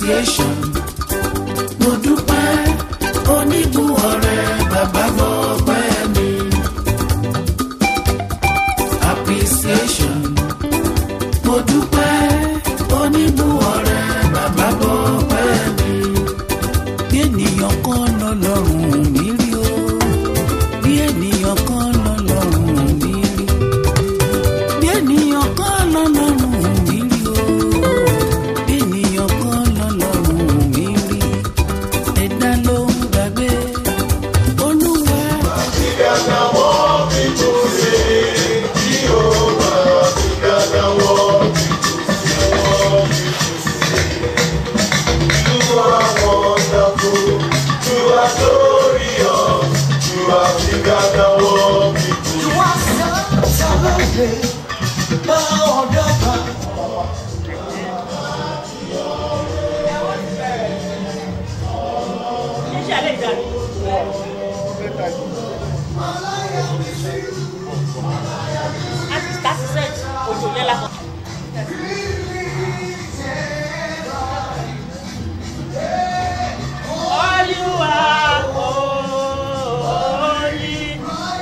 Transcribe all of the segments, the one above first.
appreciation mo dúpẹ́ oníbù ọ̀rẹ́ bàbá gbọ́ pẹ́ mi appreciation mo dúpẹ́ oníbù ọ̀rẹ́ bàbá gbọ́ pẹ́ mi bí ènìyàn kan lọ́lọ́run mi rí o bí ènìyàn kan lọ́lọ́run mi rí bí ènìyàn kan lọ́lọ́run mi rí o bí ènìyàn kan lọ́lọ́run mi rí ẹ̀dá ló ń gbàgbé olúwa. You are such a lovely Lord, All you are holy.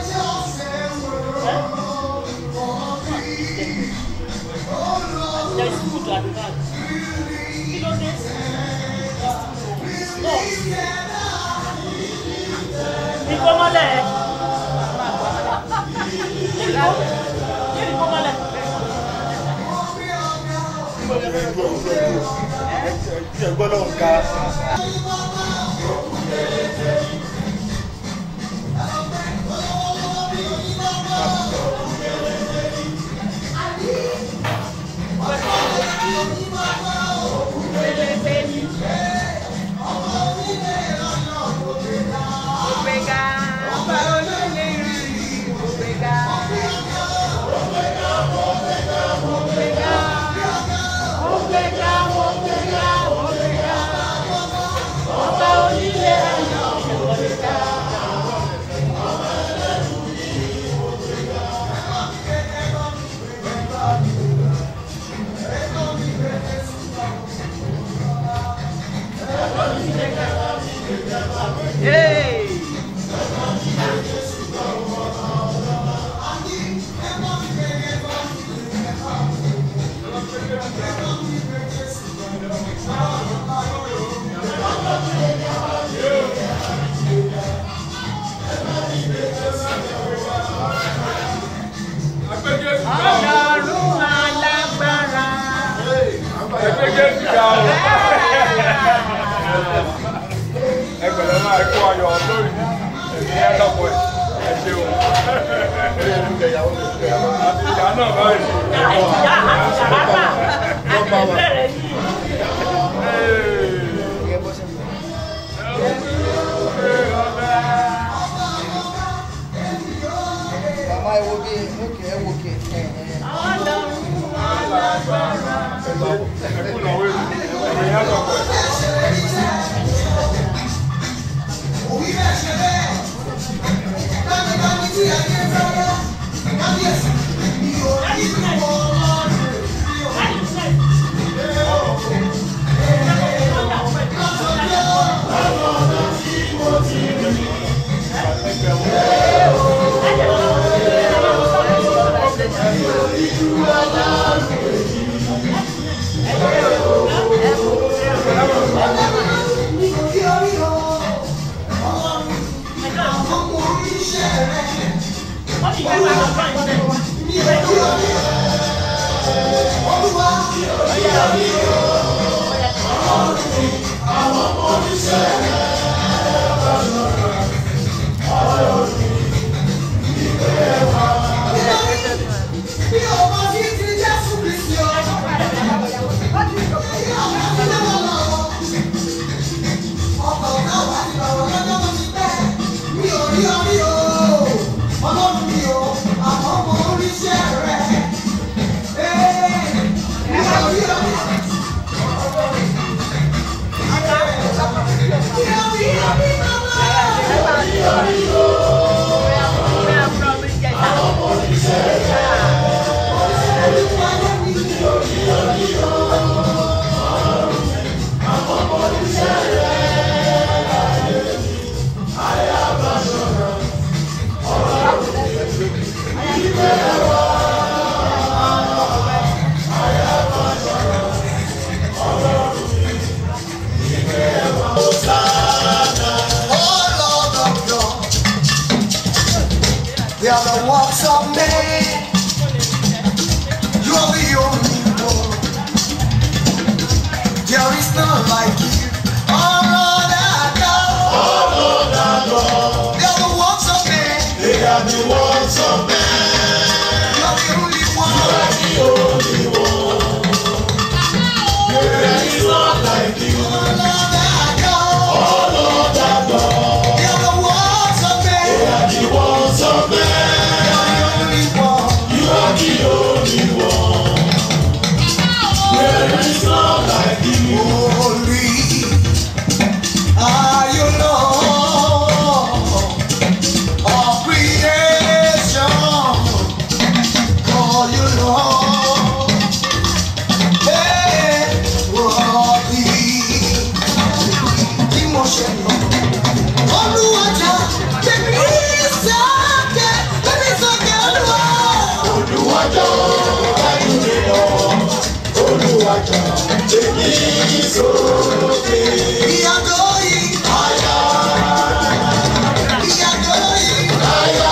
There is food at the back. Kí ló dé? No. Ìkó mọ́lẹ̀. Ìkó ìkó mọ́lẹ̀. Ọlọ́run alágbára. ẹgbẹ̀rún máa kó ayọ̀ lórí ẹ̀mí ẹlọ́pọ̀ ẹ̀ ṣeun. àti ìyá náà báyìí. Ìyá àṣàlágbà àti ìbẹ̀rẹ̀ yìí. Mama ẹ wo bí ókè ẹ wo kè. Ọlọ́run alágbára. ẹkú náà wéru ẹ̀mí ẹlọ́pọ̀ ẹ̀. Wọ́n ti fẹ́ máa lọ fún àìsàn. Yeah. you, Lord. Hey, worthy. Bí mo ṣe lọ, Olúwajà, bèbí sókè, bèbí sókè Olúwa. Olúwàjọ́ ẹ̀yìn mi lọ. Olúwàjọ́ èmi sókè. Ìyàgò yìí, Àyà ìyàgò yìí, àyà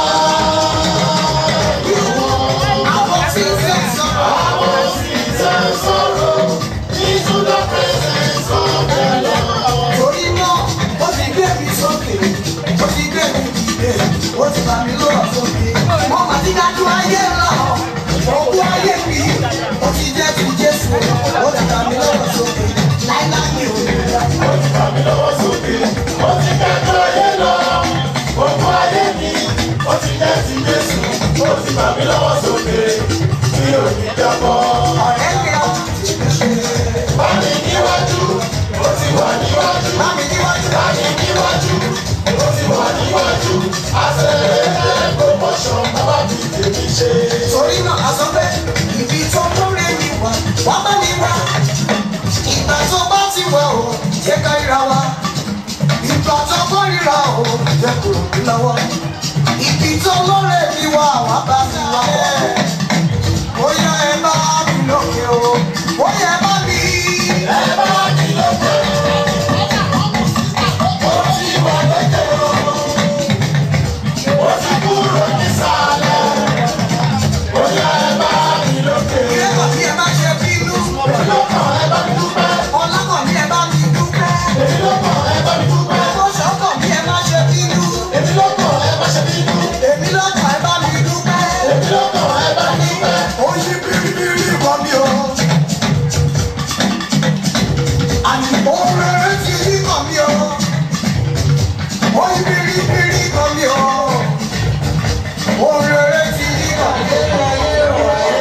àwọn tí ń sẹ́ sọ̀rọ̀. àwọn sì tẹ̀ sọ̀rọ̀ into the presence of the Lord. Torí náà, ó ti gbé mi sókè, ó ti gbé mi dìde, ó ti bà mí lọ́wọ́ sókè. Mo mà ti dájú ayé lọ, òkú ayé mi, ó ti jẹ́ ti Jésù, ó ti bà mí lọ́wọ́ sókè. Láíláí mi ò lè dá. Ó ti fà mí lọ́wọ́ sókè. Ó ti kẹ́kọ̀ọ́ ayé lọ. Gbogbo ayé mi. Ó ti jẹ́ ti Jésù. Ó ti fà mí lọ́wọ́ sókè. Mi ò ní jábọ́. Ọ̀rẹ́ mi á ti ṣe. Bá mi níwájú. Ó ti wà níwájú. Bá mi níwájú. Bá mi níwájú. Ó ti wà níwájú. Accelerated promotion. Bàbá mi tèmi ṣe. Torí náà, a sọ pé ibi tó múre mi wá, wá bá mi wá. Ìgbà tó bá ti wà ó, jẹ́ ká ríra wa. Ìgbà tó bá ríra ó, jẹ́ kó rò mí lọ́wọ́. Ibi tó lóore mi wá, wá bá mi wá. Bóyá ẹ bá mi lókè o, bóyá ẹ bá mi. Ẹ bá mi lókè. Ó ti wà lókè o. Ó ti kúrò nísàlẹ̀. Bóyá ẹ bá mi lókè. Ilé kan bí ẹ bá ṣe bínú. Èmi ló kàn ẹ bá mi dúpẹ́. Ọlá kan bí ẹ bá mi dúpẹ́. Èmi ló kàn ẹ bá mi dúpẹ́. Owó ṣọ́kàn bí ẹ má ṣe bínú. Èmi ló kàn ẹ bá ṣe bínú. Èmi lọ́kàn ẹ bá mi dúpẹ́. Èmi ló kàn ẹ bá mi dúpẹ́. ó yí biribiri kan mi o. àní ohun rere ti yí kan mi o. ó yí biribiri kan mi o. ohun rere ti yí kan mi o.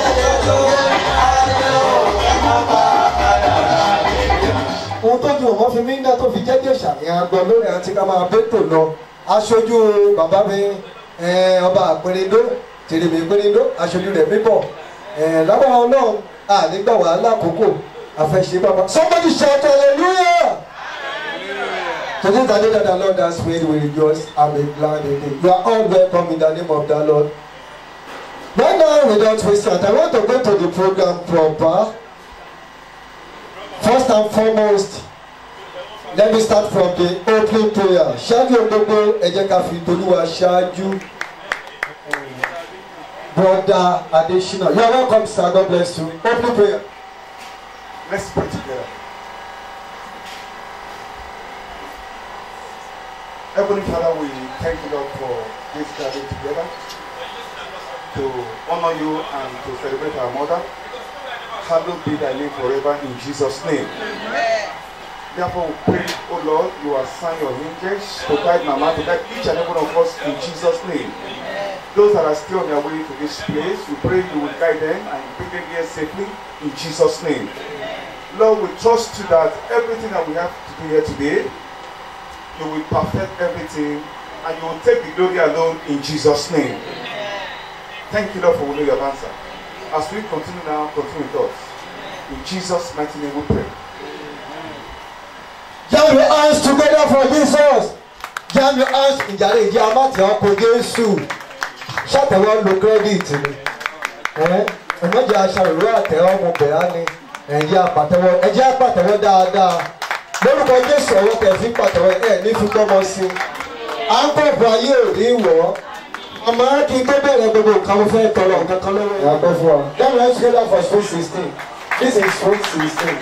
ohun tó ju ọmọ fi mí ńlá tó fi jẹ́ jẹ̀ṣà ìhàn gbọ́ lórí àti ká máa bẹ́tò lọ aṣojú bàbá mi eh, ọba àpẹrẹdó tèrèmí pẹrẹdó aṣojú rẹ̀ mímọ̀ lábàá ọlọ́run ànígbà wàhálà àkókò àfẹsẹ̀ bàbá somebody shout hallelujah. Today the day that the Lord has made, we rejoice and be glad in it. You are all welcome in the name of the Lord. Right now, without wasting time, I want to go to the program proper. First and foremost, let me start from the opening prayer. Ṣáájú gbogbo ẹ jẹ́ ká fi Tolúwa ṣáájú. Brother Adesina, you are welcome sir, God bless you. Opening prayer. Let's pray together. Heavenly Father, we thank you, Lord, for this gathering together to honor you and to celebrate our mother. Hallowed be thy name forever in Jesus' name. Therefore, we pray, oh Lord, you assign your angels to guide Mama, to guide each and every one of us in Jesus' name. Those that are still on their way to this place, we pray you will guide them and bring them here safely in Jesus' name. Lord, we trust you that everything that we have to do here today, you will perfect everything and you will take the glory alone in Jesus' name. Thank you, Lord, for your answer. As we continue now, continue with us. In Jesus' mighty name we pray. Jam your hands together for Jesus. Jam your hands ìjàre ìdí amátì ọkọ̀ Jésù. Ṣàtẹ̀wọ́ lo kírẹ́dìtì ni. Ẹ̀mọ́jà aṣàròrò àtẹ̀wọ́ mo bẹ̀ á ni. Ẹ̀jẹ̀ àpàtẹ́wọ́ ẹ̀jẹ̀ àpàtẹ́wọ́ dáadáa. Lórúkọ Jésù ọwọ́ tẹ̀ fi pàtẹ́wọ́ ẹ̀ ní fi gbọ́mọ sí. À ń kọ̀ bọ̀ ayé ò ní wọ̀ ọ́. Àmọ́ kí n tó bẹ̀rẹ̀ gbogbo nǹkan mo fẹ́ tọrọ nǹkan kan lọ́wọ́ ìyá pẹ́ fún wa. Jam your hands together for sweet sixteen. This is sweet sixteen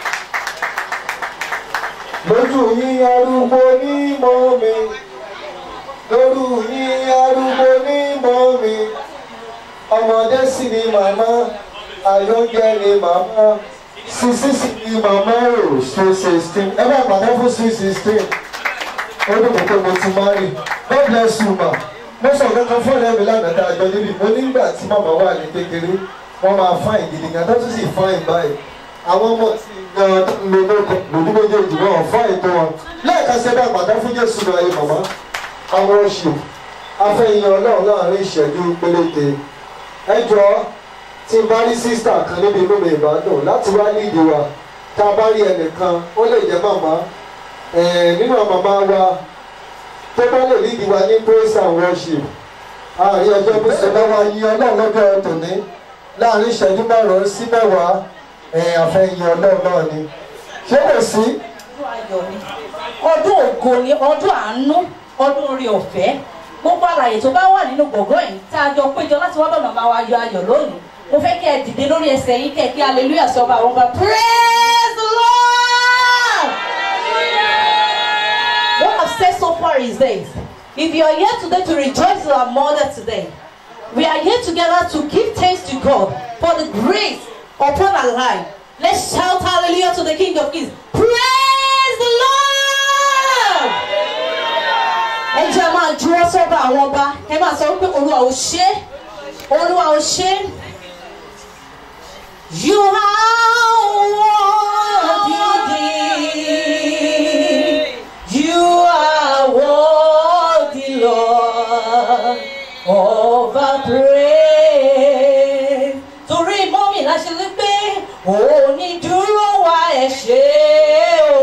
lójú yín arúgbó ní mọ́ mi lójú yín arúgbó ní mọ́ mi ọmọdé sì ni màmá àyọ̀ǹgẹ̀ ni màmá sisi sì ni màmá rò sweet sixteen ẹ bá pàdé fún sweet sixteen ó dùn mí pé mo ti má rí God bless you ma mo sọ kankan fún ọ̀rẹ́ mi lánàá tá a jọ níbi mo nígbà tí màmá wà ní kékeré wọ́n máa fáìn gidi gan tó tún sì fáìn báyìí àwọn ọmọ tí gan lóko lòdì méjèèjì wọn fọ́ ètò wọn lẹ́ẹ̀kan sí ẹgbẹ́ àgbàdo fún jésù lọ ayé màmá àwọn oṣù afẹ́yìn ọlọ́run láàrin ìṣẹ́jú péréte ẹ jọ tí n bá rí sísítà kan níbi inú mi ìbádùn láti wá lídìí wa tá a bá rí ẹnìkan ó lè jẹ́ màmá eh, nínú àwọn màmá wa tó bá lè lídìí wa ní praise and worship àárín ọjọ́ bí sọ lọ́wọ́ yí ọlọ́run lọ́dọ̀ tòní láàrin ìṣẹ́jú márùn-ún sí mẹ́wàá eh, àfẹ́yìn ọlọ́run náà ni ṣé kò sí ọdún ayọ̀ ni ọdún ògo ni ọdún àánú ọdún orí ọ̀fẹ́ gbogbo àlàyé tó bá wà nínú gbọ̀ngàn yìí tá a jọ péjọ láti wá bá màmá wa yọ ayọ̀ lónìí mo fẹ́ kí ẹ dìde lórí ẹsẹ̀ yín kẹ́ ẹ kí hallelujah sọ bá àwọn ọba praise the lord. What I've said so far is this if you are here today to rejoice with our mother today we are here together to give thanks to God for the grace upon our life let's shout hallelujah to the king of kings praise the lord ẹ jẹ́ máa juwọ́ sọ́ba àwọn ọba ẹ máa sọ wípé olúwa ò ṣe olúwa ò ṣe you are worthy you are worthy lord of our praise torí mọ́mì láṣẹ lé pé onídùúró wa ẹ̀ ṣe o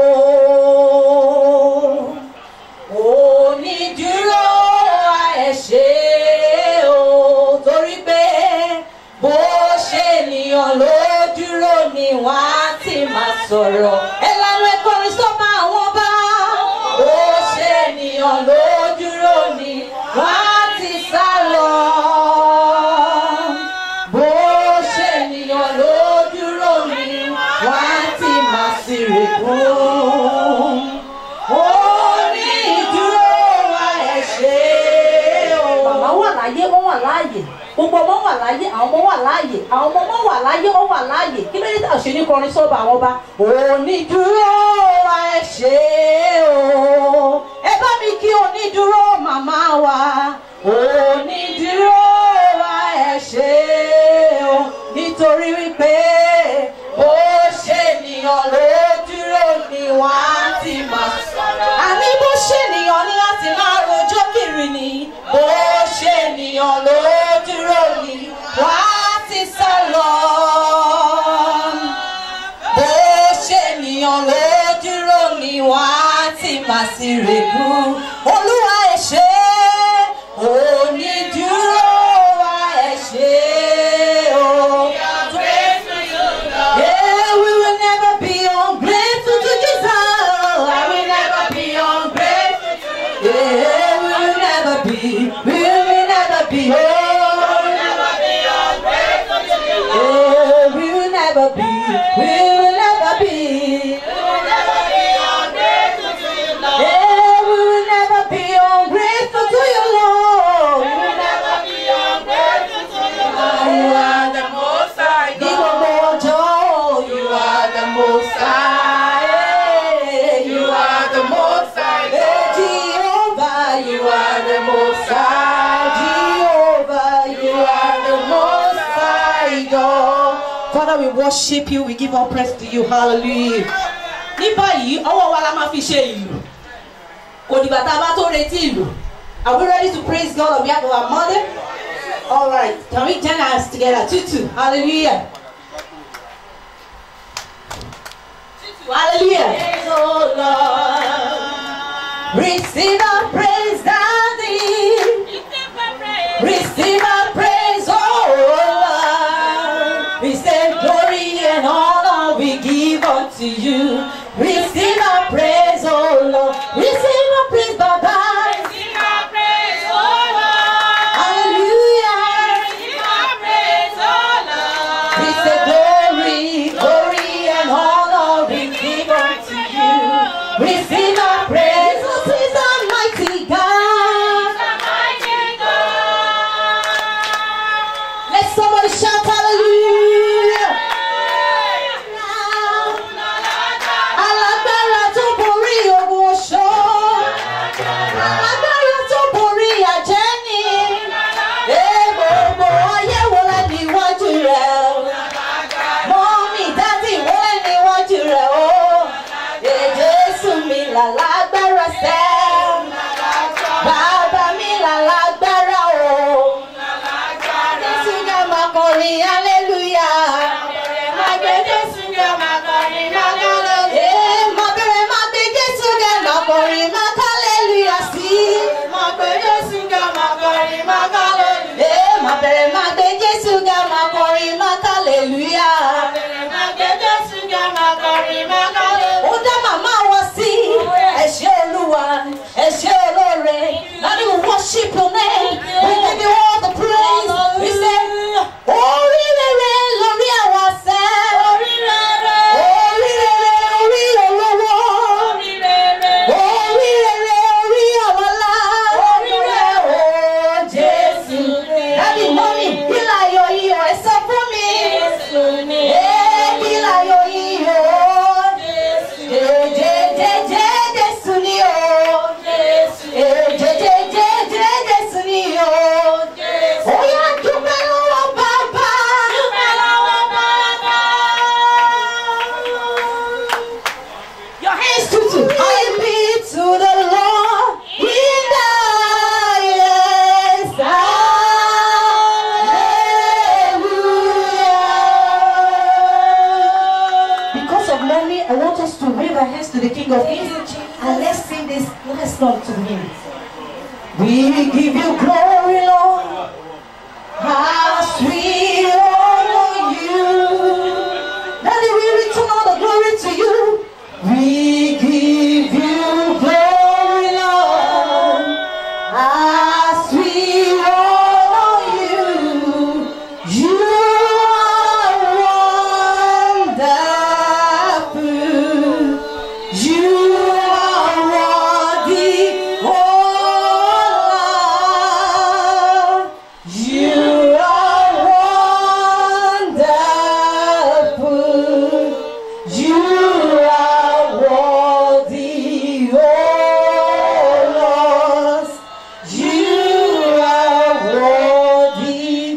onídùúró wa ẹ̀ ṣe o torí pé bó ṣe ènìyàn ló dúró ni wọ́n á ti máa sọ̀rọ̀ ẹ lanu ẹ kọrin sọ́mọ àwọn bá bó ṣe ènìyàn ló dúró ni wọ́n á ti sá lọ bó ṣe ènìyàn ló dúró ni wọ́n á ti máa sì rè kún onídùúró wa ẹ̀ ṣe o. Màmá wà láyé, wọ́n wà láàyè. Gbogbo ọmọ wà láyé, àwọn ọmọ wà láàyè. Àwọn ọmọ ọmọ wà láyé, wọ́n wà láàyè. Kí ló dé tá a ṣe ní kọrin sọ́ba àwọn ọba? Onídùúró wa ẹ̀ ṣe o. Ẹ bá mi kí onídùúró màmá wa. Onídùúró wa ẹ̀ ṣe o. Nítorí wípé bó ṣe ènìyàn ló dúró ni wọ́n á ti máa sọ̀rọ̀. Àní bó ṣe ènìyàn ní láti máa rojọ́ kiri ni. Bó ṣe ènìyàn ló dúró ni wọ́n á ti sá lọ. Bó ṣe ènìyàn ló dúró ni wọ́n á ti máa sì règú. Olúwa ẹ̀ ṣe é, onídùúró wa ẹ̀ ṣe é o. Yeah, we will never be ungrateful to Jesus. I will never be ungrateful to Yeah, we will never be. We will never be. Oh, yeah, we will never be. We will never be. Yeah, we will never be ungrateful to you, Lord. We will never be ungrateful to you, Lord. You are the most high God. You are the most high. Yeah, You are the most high God. Jehovah, you are the most high. Jehovah, you are the most high God. Father, we worship you. We give our praise to you. Hallelujah. Ní báyìí, ọwọ́ wa la máa fi ṣe ìlú. Kò dìgbà tá a bá tó retí ìlú. Are we ready to praise God on behalf of our mother? All right. Can we join us together? Tutu. Hallelujah. Hallelujah. Praise the Lord. Receive our praise, Daddy. Receive our praise, oh Lord. Receive glory and honor we give unto you. Receive our praise, oh Lord. Receive our praise, Baba. Hallelujah. Receive glory, glory and honor we give unto you. Receive our praise, oh praise Almighty God. Let somebody shout hallelujah. Alágbára tó borí ogun oṣó. Alágbára tó borí àjẹ́ni. Ẹ gbogbo ayé wo la níwájú rẹ̀? bẹ̀rẹ̀ máa gbé jésù ga máa kọrin máa kálẹ̀lúyà. ó dá màmá wọn sí ẹ ṣé olúwa ẹ ṣé olóore láti worship your name we give you all the praise we say orí rere lórí àwọn àṣẹ orí rere orí olówó orí rere orí ọlọ́lá orí rere o jésù dábì mọ́mì kí láyọ̀ iyọ̀ ẹ sọ fún mi ẹ kí láyọ̀ iyọ̀ jẹjẹjẹjẹ jésù ni o jẹjẹjẹjẹ jésù ni o ó yá dúpẹ́ lọ́wọ́ bàbá. Your hands to to I be to the Lord in the highest. Hallelujah. Because of mommy, I want us to wave our hands to the King of Kings and let's sing this last song to him. We give you glory, Lord. How sweet honor you. Daddy, we return all the glory to you. We give you glory, Lord. As we honor you, you are wonderful. You are worthy, oh Lord. You are wonderful. You are worthy, oh Lord. You are worthy,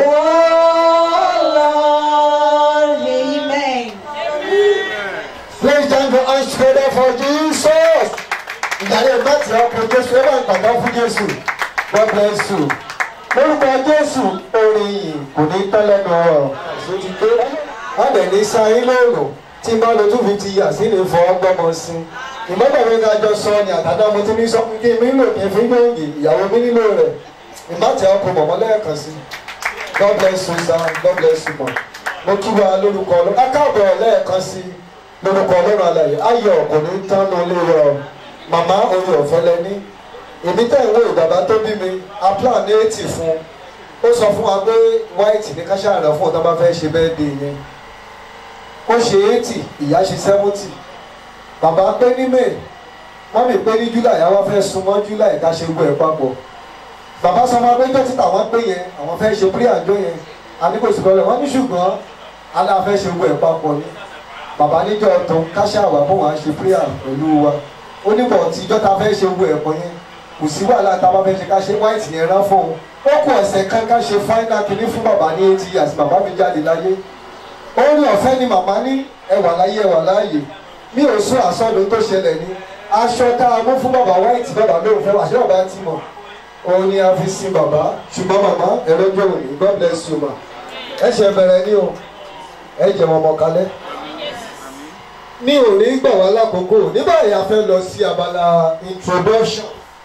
oh Lord. Amen. Please thank the hands together for Jesus. Ìyàrá ẹ̀gbọ́n tí a kọ Jésù ẹ bá ń gbàgbọ́ fún Jésù. God bless you. Lórúkọ Jésù, orin yìí kò ní tán lẹ́nu ọ̀rọ̀. Àṣọ ti dé. Wọ́n dẹ̀ ní sáyé lóòrùn tí n bá lo two fifty years sí ní fọ́ gbọ́mọ sí. Ìmọ̀gbọ̀n mi ká jọ sọ ni àtàdá mo ti ní sọ fún kí mi lò kí n fi gbòǹgì ìyàwó mi nílò rẹ̀. Ìmọ̀ tí a kọ mọ̀mọ́ lẹ́ẹ̀kan sí. God bless you sir, God bless you ma. Mo kí wa lórúkọ ọlọ́run. Akáàbọ̀ lẹ́ẹ̀kan sí lórúkọ ọlọ́run alàyè. Ayọ̀ kò ní tán lọ lé wa o. Màmá orí ọ̀fẹ́ lẹ́ní. Èmi tẹ̀ ń wo ìbàbá tó bí mi, a plan ní eighty fún un. Ó sọ fún wa pé white ní káṣá rẹ̀ fún ọ̀tá bá fẹ́ ṣe bẹ́ẹ̀ dé yẹn. Ó ṣe eighty, ìyá ṣe seventy. Bàbá pé ní May, mọ́mì pé ní July, àwa fẹ́ súnmọ́ July ká ṣe gbọ́ ẹ̀ papọ̀ bàbá sọ ma pé jọ́ títà wọ́n pé yẹn àwọn fẹ́ ṣe pírí àjọ yẹn àníkòsí kọ́lẹ̀ wọ́n ní ṣùgbọ́n aláfẹ́ ṣe gbọ́ ẹ̀ papọ̀ ni bàbá níjọ́ tó káṣá wà fún wọn ṣe pírí pẹ̀lú wa ó ní bọ̀ tí ìjọ́ ta fẹ́ ṣe gbọ́ ẹ̀ pọ̀ yẹn kò sí wàhálà tá a bá fẹ́ ṣe ká ṣe white yẹn rán fún un ó kù ọ̀sẹ̀ kan ká ṣe final kìíní fún bàbá ní eighty years bàbá mi jáde láyé ó ní ọ̀fẹ́ ni màmá ní ẹwà láyé ẹwà láàyè mi ò sún àsọdún tó ṣẹlẹ̀ ní aṣọ tá a mú fún bàbá white bàbá lóun fẹ́ wà ṣé bàbá ti mọ̀ òun ni a fi sin bàbá ṣùgbọ́n màmá ẹ̀rọ jẹ́ òní god bless you ma ẹ ṣe bẹ̀rẹ̀ ní o ẹ jẹ́ wọn mọ̀ kalẹ̀. ní òní gbà wá lákòókò ní báyìí a fẹ́ lọ sí abala introduction.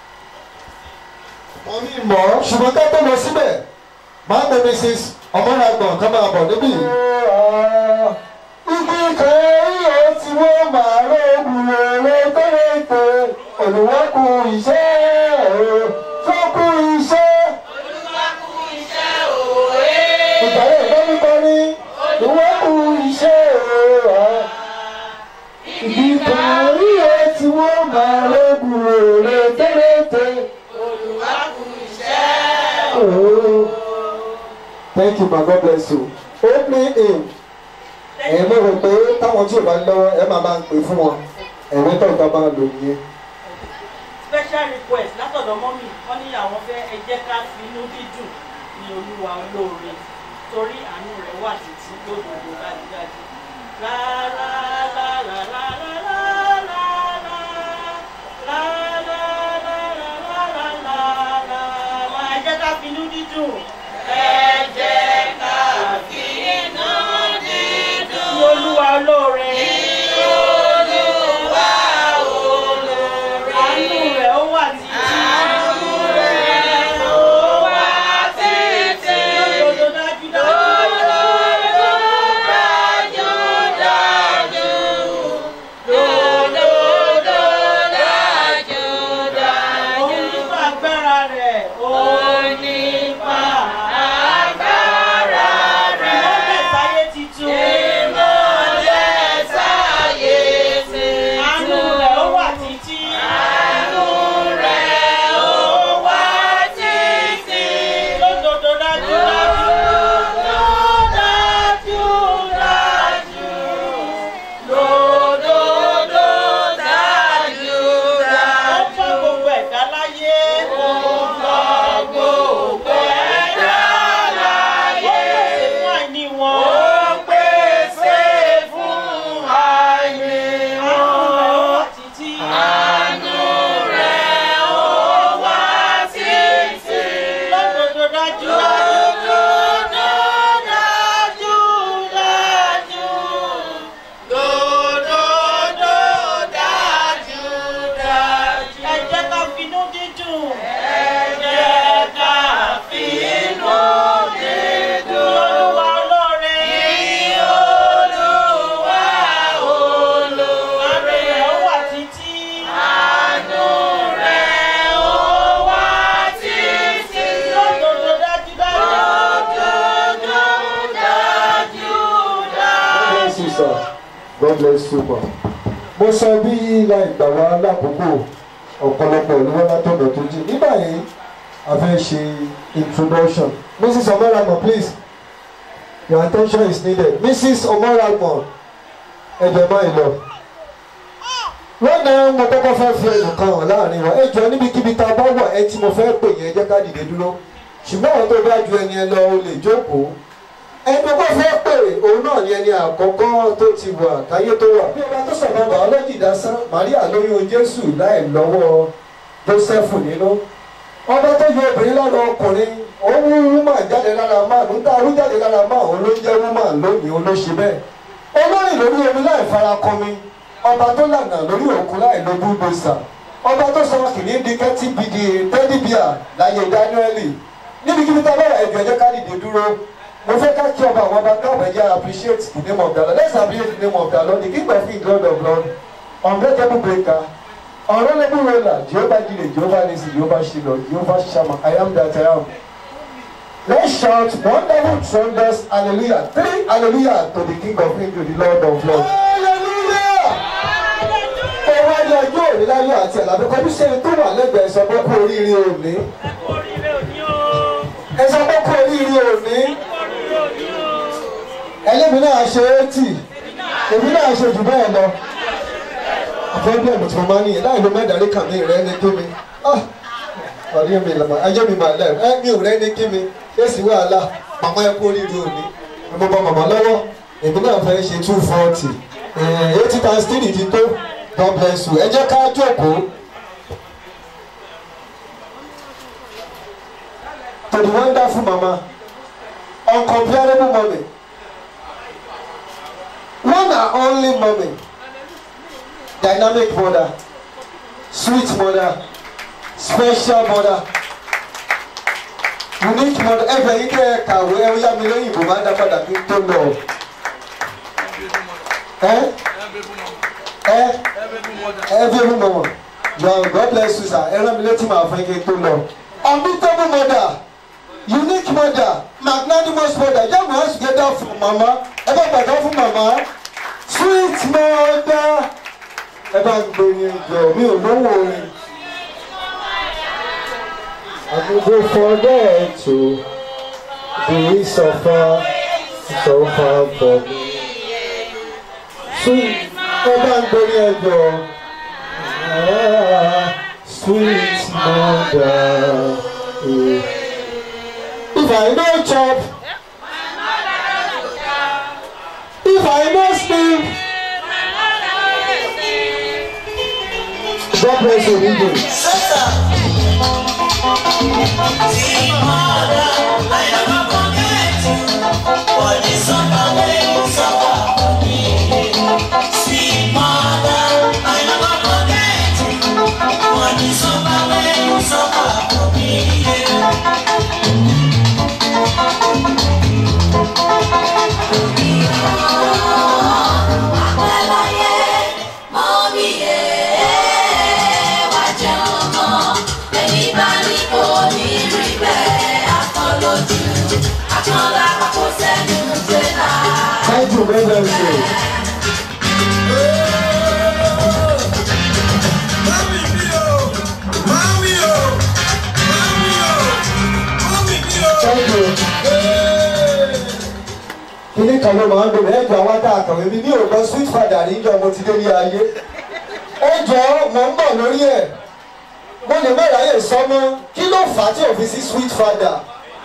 wọ́n ní mọ̀ ṣùgbọ́n ká tó lọ síbẹ̀ máa ń bẹ mrs ọmọlágbọ̀n ká máa bọ̀ níbí. igi kan yóò ti wọ́n máa rògùn rẹ̀ tẹ́lẹ̀ olùwọ́kùn iṣẹ́ o fọ́kù iṣẹ́. ìgbàlẹ̀ ìbọ́nibọ́ni ìwọ́kù iṣẹ́ o. ìdìbò orí ẹ̀ tí wọ́n máa rògùn rẹ̀ tẹ́lẹ̀ Oh. Thank you, my God bless you. Opening in. Ẹ̀yin mo rò pé táwọn tí ò bá lọ́wọ́ ẹ máa máa ń pè fún wọn. Ẹ̀rín tó ìta máa lò nìyẹn. special request látọ̀dọ̀ mọ́mì wọ́n ní àwọn fẹ́ ẹ jẹ́ ká fi inú dídùn ní olúwa olóore torí àánú rẹ̀ wà títí lódodo dájúdájú. La la la la la la la la la la la la la la la la la la ẹ jẹ́ ká fi inú dídùn. ẹ jẹ́ ká fi inú dídùn. ní olúwa olóore. Àánú rẹ̀ ó wà títí. Àánú rẹ̀ ó wà títí. bless you sir god bless you ma. mo sọ bí ilà ìgbà wa lákòókò ọ̀pọ̀lọpọ̀ olówó látọ̀dọ̀ tó jí nígbà yìí a fẹ́ ṣe introduction mrs omoragbon please your attention is needed mrs omoragbon ẹ̀jẹ̀ máa ń lọ. lọ́nà mo kọ́kọ́ fẹ́ fi ẹnìkan hàn láàrin wa ẹ jọ níbikíbi tá a bá wà ẹ tí mo fẹ́ pè yẹn jẹ́ ká dìde dúró ṣùgbọ́n àwọn tó bá ju ẹni ẹ lọ o lè jókòó ẹni tó fẹ́ pè òun náà ni ẹni àkọ́kọ́ tó ti wà káyé tó wà. bí ọba tó sọ̀rọ̀ bàọ́lọ́jì dasán maria lóyún jésù láì lọ́wọ́ jósẹ́fù nínú. ọba tó yọ obìnrin lára ọkùnrin òun wú wúmà jáde lára máà ló ń dá arú jáde lára máà òun ló ń jẹ́ wúmà lónìí òun ló ṣe bẹ́ẹ̀. olórin lórí omi láì farakọmi ọba tó lànà lórí òkun láì lo búdòsà ọba tó sọ kìnìún di kẹ́tì bìdì tẹ́lifíà láyé dáníẹ́lì níbikíbi tá a bá wà ẹ̀jọ̀ ẹ̀jẹ̀ ká dìde dúró mo fẹ́ ká kí ọba àwọn ọba káwọn ẹ̀yà appreciate the name of the lord let's appreciate the name of the lord the king of kings lord of lord unbreakable breaker unreliable ruler jehovah jire jehovah nisi jehovah shilo jehovah shama i am that i am let's shout wonderful tremendous hallelujah three hallelujah to the king of kings to the lord of lords hallelujah ẹ wá ní ọjọ́ òní láyọ̀ àti àlàbẹ́ kọjú sẹ́ni tó wà lẹ́gbẹ̀ẹ́ sọ pé kú oríire òní ẹ kú oríire òní o ẹ sọ pé kú oríire òní ẹ kú oríire òní o ẹlẹ́mi náà ṣe é tì èmi náà ṣe jù bẹ́ẹ̀ lọ. pọ́blẹ́mù tí mo máa ń nìyẹn láì ló mẹ́dàrí kàn mí rẹ́ ní kí mi ọ̀rí mi lọ́mọ ẹjọ́ mi máa lẹ̀ ẹ́ mi ò rẹ́ ní kí mi èsì wàhálà màmá ẹ kú oríire òní mo bọ màmá lọ́wọ́ èmi náà fẹ́ ṣe two forty eighty times three ti tó God bless you ẹ jẹ́ ká jókòó. to the wonderful mama uncomparable mommy one and only mommy dynamic mother sweet mother special mother unique mother ẹ fẹ́ yín kẹ́ ẹ kàwé ẹ yá mi lóyìnbó máa dá padà kí n tó lọ ẹ ẹ ẹ bí ewu mọ̀mọ́ God God bless you sir ẹ rán mi létí màá fẹ́ kí n tó lọ unbeatable mother unique mother magnanimous mother jẹ́ mọ̀ ẹ́ together fún mama ẹ bá gbàgbọ́ fún mama sweet mother ẹ bá ń gbé ní ìjọ mi ò lówó orin. I will go forget to be suffer so far for me. Sweet ẹ bá ń gbé ní ìjọ sweet mother. Yeah. If I no chop, if I no sleep, God bless you, people. Thank you very very much. Thank you. Kíní kan ló máa ń gbèrè ẹ̀jọ̀ àwọn tá a kàwé mi ní òògùn sweet father níjọ mo ti dé ní ayé. Ẹ̀jọ̀ mò ń bọ̀ lórí ẹ̀. Mo lè má ráyè sọ́mọ́. Kí ló fà á tí ò fi sí sweet father?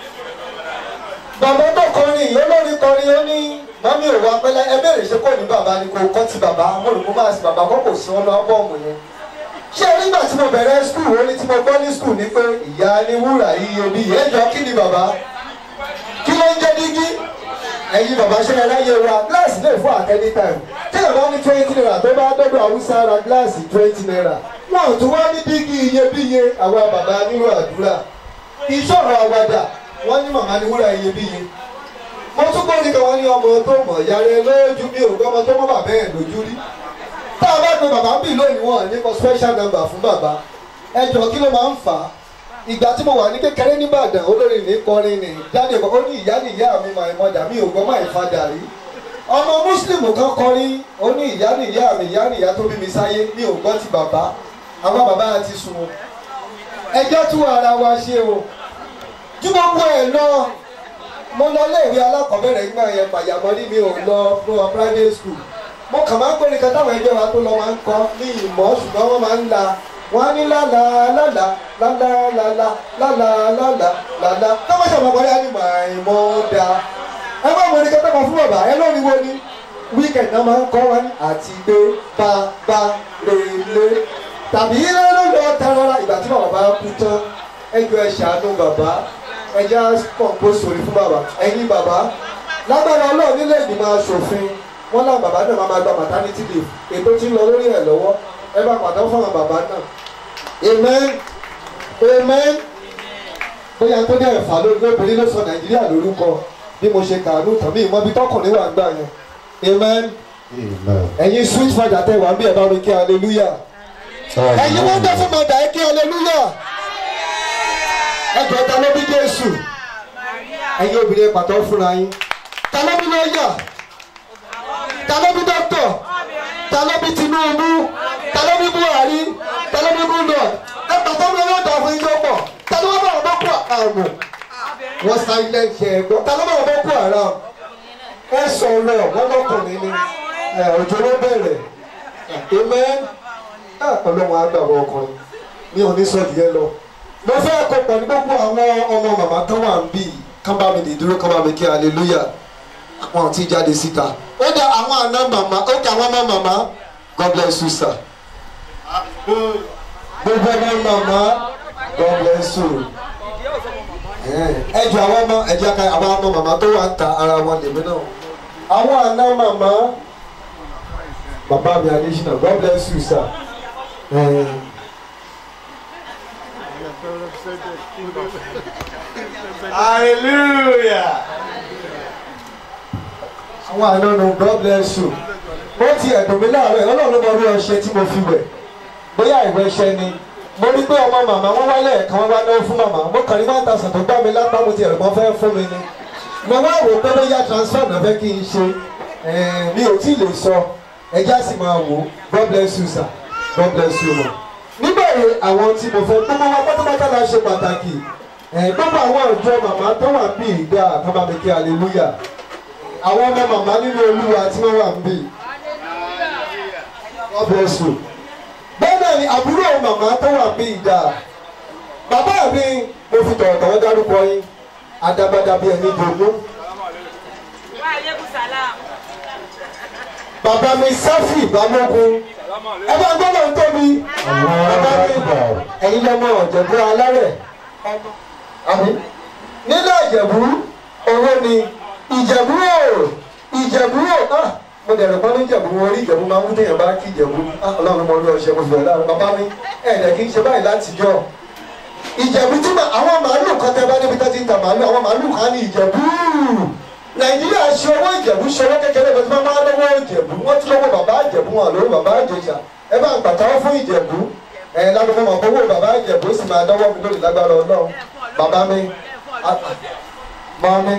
bàbá tó kọrin yìí olórin kọrin ó ní mọ́mí ò wá pẹ́lẹ́ ẹ bẹ̀rẹ̀ ṣe kò ní bàbá ni kò kọ́ ti bàbá mo rò kó máa sí bàbá kó kò sí ọ́nà ábọ́ọ̀mù yẹn. ṣé nígbà tí mo bẹ̀rẹ̀ skul ó ní tí mo gbọ́ ní skul ni pé ìyá ni wúrà iye bí ìyẹn jọ kí ni bàbá kí ló ń jẹ́ dígí ẹ̀yin bàbá ṣe ẹ láyé wa gíláàsì lè fún at any time tí ẹ bá ní twenty naira tó bá dọ́dọ̀ haúsá ra gíláàsì twenty naira wọn ò tún wá ní dígí iyebíye àwa bàbá nírú àdúrà ìṣòro àwàdà wọ́n ní màmá ni wúrà iyebíye mo tún gbọ́ ní kan wọ́n ní ọmọ tó mọ̀ yàrá lójú mi ò gbọ́mọ tó mọ̀ bàbá ẹ̀ lójú rí tá a bá pe bàbá bì lónìí wọn ní kọ special number fún bàbá ẹ jọ kí ló máa ń fà á ìgbà tí mo wà ní kékeré nìbàdàn olórin ní kọrin ní jáde kọ ó ní ìyá ní ìyá mi máa mọdà mi ò gbọ́ máa fadà rí ọmọ muslim kan kọrin ó ní ìyá ni ìyá mi ìyá ni ìyá tó bí mi sáyé ní ògbọ́n ti bàbá àwọn bàbá ti sùn o ẹjọ́ tún ara wa ṣe o ju gbogbo ẹ̀ lọ mo lọ léèwé alákọ̀ọ́bẹ̀rẹ̀ nígbà yẹn pàyàmọ́rí mi ò lọ fún ọ private school mo kàn máa ń gbóni kan táwọn ẹgbẹ́ wa tó lọ máa ń kọ́ ní ìmọ̀ ṣùgbọ́n wọ́n máa ń la wọ́n á ní lálá lálá lálá lálá lálá lálá lálá táwọn ṣàmọ̀ kọ́ yá ní màìmọ́ da ẹ má gbóni kan táwọn fún bàbá ẹ lórí wo ni weekend náà máa ń kọ́ wọn àti gbé bàbá lèlè tàbí lọ́lọ́ tarara ìgbà tí bàbá bá kú tán ẹjọ́ ẹ ṣàánú bàbá ẹjẹ́ pọ̀npó sórí fún bàbá ẹ̀yin bàbá lágbára ọlọ́run nílé ìgbìmọ̀ asòfin wọn náà bàbá náà máa gba maternity leave ètò tí ń lọ lórí ẹ̀ lọ́wọ́ ẹ bá pàtó fún àwọn bàbá náà amen amen bóyá tó dé ẹ̀fà lóbìnrin ló sọ nàìjíríà lórúkọ bí mo ṣe kàánú tàn mí ìmọ̀ bí tọkùnrin wà ń gbà yẹn amen ẹ̀yin sweet father tẹ wà ń bí ẹ̀ bá mi kí hallelujah ẹ̀yin wọ́n dẹ́ fún mọ̀dà ẹ̀ kí hallelujah ẹjọ́ ta ló bí jésù ẹ̀yin obìnrin pàtó fúnra yín ta ló bí lọ́ọ̀yà ta ló bí dókítà ta ló bí tinubu ta ló bí buhari ta ló bí goodluck ẹ pàtó mi yóò dà fún ijó pọ̀ ta ló bá wọn boko haram wọ́n silent ṣe é gbọ́ ta ló bá wọn boko haram ẹ sọ̀rọ̀ wọ́n lọ́kùnrin ni ẹ òjò ló bẹ̀rẹ̀ amen ọlọ́run á gbà wọ ọkùnrin mi ò ní sọ ìyẹn lọ mo fẹ́ kó pẹ̀lú gbogbo àwọn ọmọ màmá tó wà ń bì kán bá mi lè dúró kán bá mi kí hallelujah wọn ti jáde síta ó dá àwọn àna màmá ó dá àwọn ọmọ màmá god bless you sir gbogbo ọmọ màmá god bless you ẹ jọ àwọn ọmọ ẹ jẹ́ ká àwọn ọmọ màmá tó wà ń ta ara wọn lèmi náà àwọn àna màmá bàbá mi adésínà god bless you sir. Eh, Hallelujah. àwọn ànánu god bless you ó ti ẹ̀dùn mi láàárọ̀ ẹ̀ ọlọ́run ló mọ orí ọṣẹ tí mo fi wẹ̀ bóyá ìwé ṣẹ ni mo rí pé ọmọ màmá wọn wálé ẹ̀ka wọn wá náwó fún màmá mo kàn ní one thousand tó gbá mi lápá mo ti ẹ̀rọ mọ́ fẹ́ fún mi ni mo wá wò pé bóyá transfer náà fẹ́ kí n ṣe ẹ̀ẹ́n, mi ò tí ì lè sọ ẹjẹ́ á sì máa wò ó god bless you sir god bless you ma. nígbà yìí àwọn tí mo fẹ́ gbogbo wa pátápátá la ṣe pàtàkì ẹ̀ gbogbo àwọn àjọ màmá tó wà bí ìgbà kábàámi hallelujah àwọn ọmọ màmá nínú olúwa tí wọ́n wà ń bì. God bless you. bẹ́ẹ̀ náà ni àbúrò màmá tó wà ń bì ìdá. bàbá mi mo fi tọ̀wọ̀tọ̀wọ̀ dárúkọ yín adabada bíi ẹni dòmú. bàbá mi sáfì bámọ́gun ẹ bá gbọ́dọ̀ ń tóbi. bàbá mi ẹ̀yin lọ́mọ ọ̀jọ̀gbọ́ alárẹ̀. àmì nílẹ̀ ìjẹ̀bú owó ni ìjẹ̀bú o ìjẹ̀bú o ah mo dẹ̀rù pọ́n ní ìjẹ̀bú wọn rí ìjẹ̀bú máa ń téèyàn bá kí ìjẹ̀bú ah ọlọ́run mọ orí ọṣẹ mo fi bẹ̀rẹ̀ láàrin bàbá mi ẹ̀ẹ́dẹ̀ kì í ṣe báyìí láti jọ ìjẹ̀bú tí ma àwọn màálù kan tẹ́ bá níbi tó ti ń ta màálù àwọn màálù kan ní ìjẹ̀bú nàìjíríà ṣe owó ìjẹ̀bú ṣe owó kékeré kan tí wọ́n máa lọ́wọ́ ìjẹ̀bú wọ́n ti lọ́wọ́ bàbá ìjẹ̀bú wọn lówó bàbá ìjẹ̀ṣà ẹ bá ń pàtàkó fún ìjẹ̀bú ẹ̀ lánàá mo mọ̀ pé owó bàbá ìjẹ̀bú sì máa dọ́wọ́ mi lórí lágbára ọlọ́run bàbá mi mọ́ mi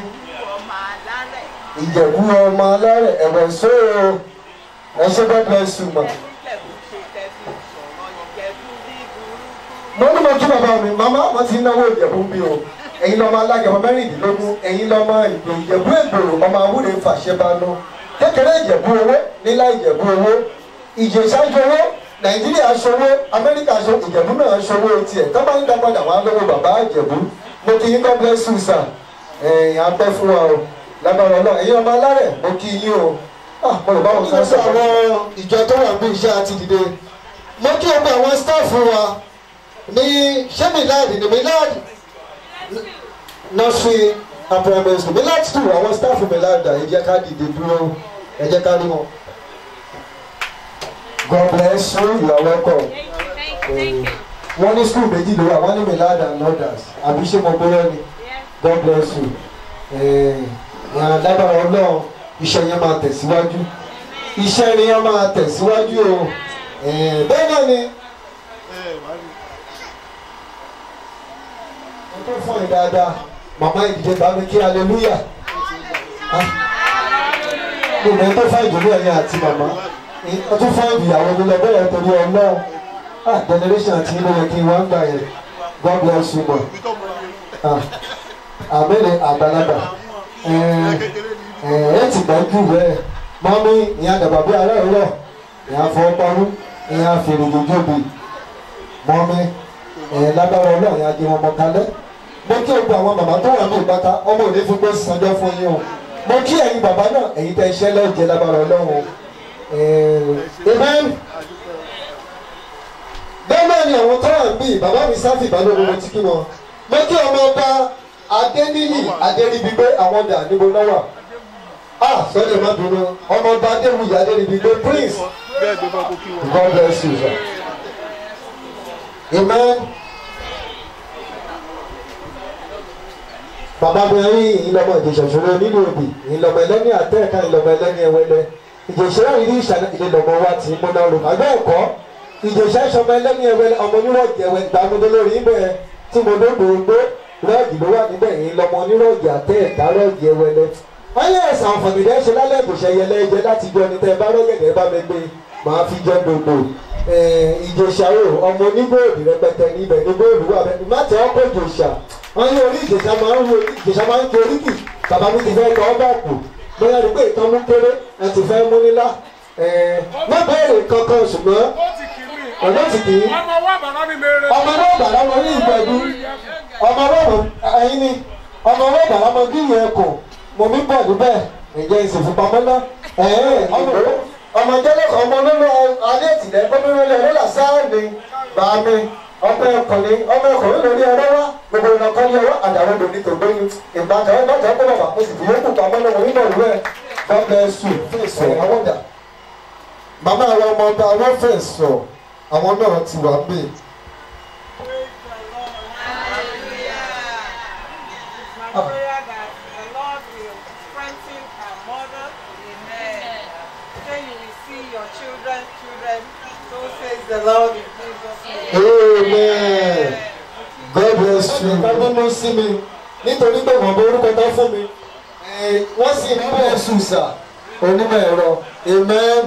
ìjẹ̀bú ọmọ alárẹ̀ ẹ̀wẹ̀ sóòrò ẹ̀ṣẹ́ god bless you ma. mo ní mo kí bàbá mi màmá wọn ti náwó ìjẹ̀bú bí o ẹ̀yin lọ́mọ alágẹ̀mọ mẹ́rìndínlógún ẹ̀yin lọ́mọ ìgbò ìjẹ̀bú ègbòrò ọmọ awúre fàṣẹbánú kékeré ìjẹ̀bú owó nílá ìjẹ̀bú owó ìjẹ̀ṣájú owó nàìjíríà ṣòwò amẹ́ríkà ṣòwò ìjẹ̀bú náà ṣòwò tiẹ̀ tó bá ń dá padà wọn á lọ́wọ́ bàbá ìjẹ̀bú mo kí yín god bless you sir ẹ̀yìn apẹ́ fún wa o lágbára ọlọ́run ẹ̀yin ọmọ alárẹ̀ mo kí yín o ah mo lè bá wọn sọ àwọn ìjọ tó wà bí iṣẹ́ àti dìde mo kí ọgbà àwọn staff wa ní ṣé milad ní milad nursery and primary school milad two àwọn staff milad ẹ jẹ́ ká dìde dúró ẹ jẹ́ ká rí wọn. God bless you you are welcome. wọ́n ní school méjì ló wà wọ́n ní milad and others àbí ṣé mo gbọ́dọ̀ ni God bless you. Eh, yàn lágbára ọlọ́run iṣẹ́ yẹn máa tẹ̀síwájú iṣẹ́ yẹn máa tẹ̀síwájú o Eh, bẹ́ẹ̀ náà ni wọ́n tó fún ẹ dáadáa màmá ìdíje bá mi kí hallelujah Ah, gbogbo ẹni tó fà ìdùnnú ẹ̀yìn àti màmá ó tún fà ìyàwó mi lọ bẹ́ẹ̀ torí ọlọ́run ah generation àti inú yẹ kí n wá ń gbà yẹn god bless you mọ̀ ah àmẹ́lẹ̀ àgbàlagbà ẹ̀ ẹ̀ ti gbọ́ jù bẹ́ẹ̀ mọ́mí ìyá dàgbà bí ará ìrọ̀ ìyá fọwọ́pamọ́ ìyá fèrè lójóbi mọ́mí ẹ̀ lágbára ọlọ́run ìyá di wọn mọ kalẹ́ mo kí o gba àwọn màmá tó wà ní ìbáta ọmọ òní fún gbé sanjọ́ fún yín o mo kí ẹ̀yin bàbá náà ẹ̀yin tẹ́ iṣẹ́ lọ́jẹ́ lágbára ọlọ́run o amen bẹ́ẹ̀ náà ni àwọn tó wà ń bí bàbá mi sáfì balógun mo ti kí wọn mo kí ọmọ ọba adéníyì adéríbigbé àwọn dà níbo náà wà ah sọ́dọ̀ má bínú ọmọ ọba adéwìyí adéríbigbé prince god bless you sir amen. bàbá mi rí ìlọmọ ìjẹsọsọrọ nínú òbí ìlọmọ ẹlẹni àtẹẹka ìlọmọ ẹlẹni ẹwẹlẹ ìjẹsọrọ yìí ní ìṣàlẹ ìlọmọ wa ti múná rò àgbẹ ẹkọ ìjẹsọ ìṣọmọ ẹlẹni ẹwẹlẹ ọmọ onírọ̀jì ẹwẹ gbàgbọdọ lórí ibẹ̀ tí mo lóògbé gbó rọọgì ló wà níbẹ̀ yìí lọmọ onírọ̀jì àtẹẹka rọọgì ẹwẹlẹ wọn yẹ ẹsẹ àǹfààní dẹ ṣe lálẹ́ ìbùsẹ yẹlẹ ẹjẹ láti jọ ní tẹ bá rọgẹdẹ bá mi gbé màá fi jọ gbogbo ìjẹsàrò ọmọ onígbòòdì rẹpẹtẹ níbẹ̀ nígbòòdì wà bẹ́ẹ̀ má tẹ ọkọ ìjẹsà wọn ní orí ìjẹsà máa ń wo ìjẹsà máa ń tó oríkì bàbá mi ti fẹ́ tọ́ ọ bá kù bóyá rí pé ìtàn mú kéré ẹ ti fẹ́ mú nílá má bẹ̀rẹ̀ kankan ṣùgbọ́n ọ̀dọ́ ti kì í ọmọ wa bàbá mi mèrè. ọmọ náà bàrà wọn ní ìgbẹ̀dú ọmọ náà ẹyin ni ọmọ náà bàrà wọn bí ìyẹn kù mo mi bọ̀ níbẹ̀ ǹjẹ́ ìsìnkúpamọ́ náà ọmọ jẹ́lẹ̀ ọmọ nínú alẹ́ ìtìlẹ̀ gómìnà ilẹ̀ lọ́la sáà ni bàámi ọmọ ẹkùnrin ọmọ ẹkùnrin lórí ẹrọ wa gbogbo ìlọkọ ní ọwọ́ àdàwọn lòdì tó gbóyún ìgbàkan ẹ bàtà ọkọ bàbá mo sì fi yókù pamọ́ náà mo nígbà òwúrọ̀ ẹ god bless you fèsì àwọn dà màmá àwọn ọmọ ọba àwọn fèsì àwọn náà ti wà ń bè. My prayer that the Lord will strengthen our mother. Amen. Then you will see your children, children. So says the Lord in Jesus' name. amen god bless you. ká bínú sí mi nítorí pé wọ́n bọ orúkọ tán fún mi Eh, wọ́n sì ń bẹ̀ ṣùṣà onímọ̀ ẹ̀rọ amen.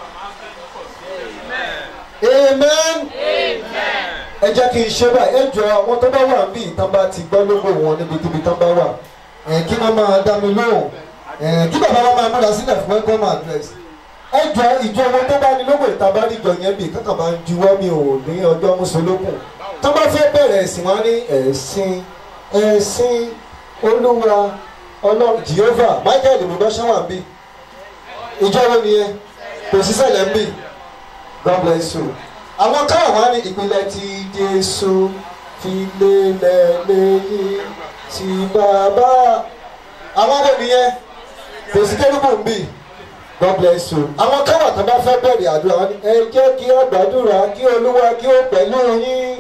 amen. ẹ jẹ́ kí n ṣe báyìí ẹ jọ àwọn tó bá wà níbí tán bá ti gbọ́ lógo wọn níbikíbi tán bá wà Eh, kí wọ́n máa dá mi lóhùn Eh, kí bàbá wa máa múra sílẹ̀ fún welcome address ẹ jọ ìjọ wọn tó bá ní lógo ìta bá rí ìjọ yẹn bì kankan máa ń juwọ́ mi ò ní ọjọ́ mùsùlùkùn tó bá fẹ́ bẹ̀rẹ̀ ẹ̀sìn wọn ní ẹ̀sìn ẹ̀sìn olúwa ọlọ́run jehovah michael olùdọ́sán wà ń bì ìjọ wọn nìyẹn kò sí sẹ́lẹ̀ ń bì god bless you àwọn káwọn wá ní ìpínlẹ̀ tí jésù fi lélẹ̀ lẹ́yìn tí bàbá àwọn wo nìyẹn kò sí kérúbù ń bì god bless you àwọn káwọn tó bá fẹ́ bẹ̀rẹ̀ àdúrà wọn ní ẹ jẹ́ kí ó gbàdúrà kí olúwa kí ó pẹ̀lú yín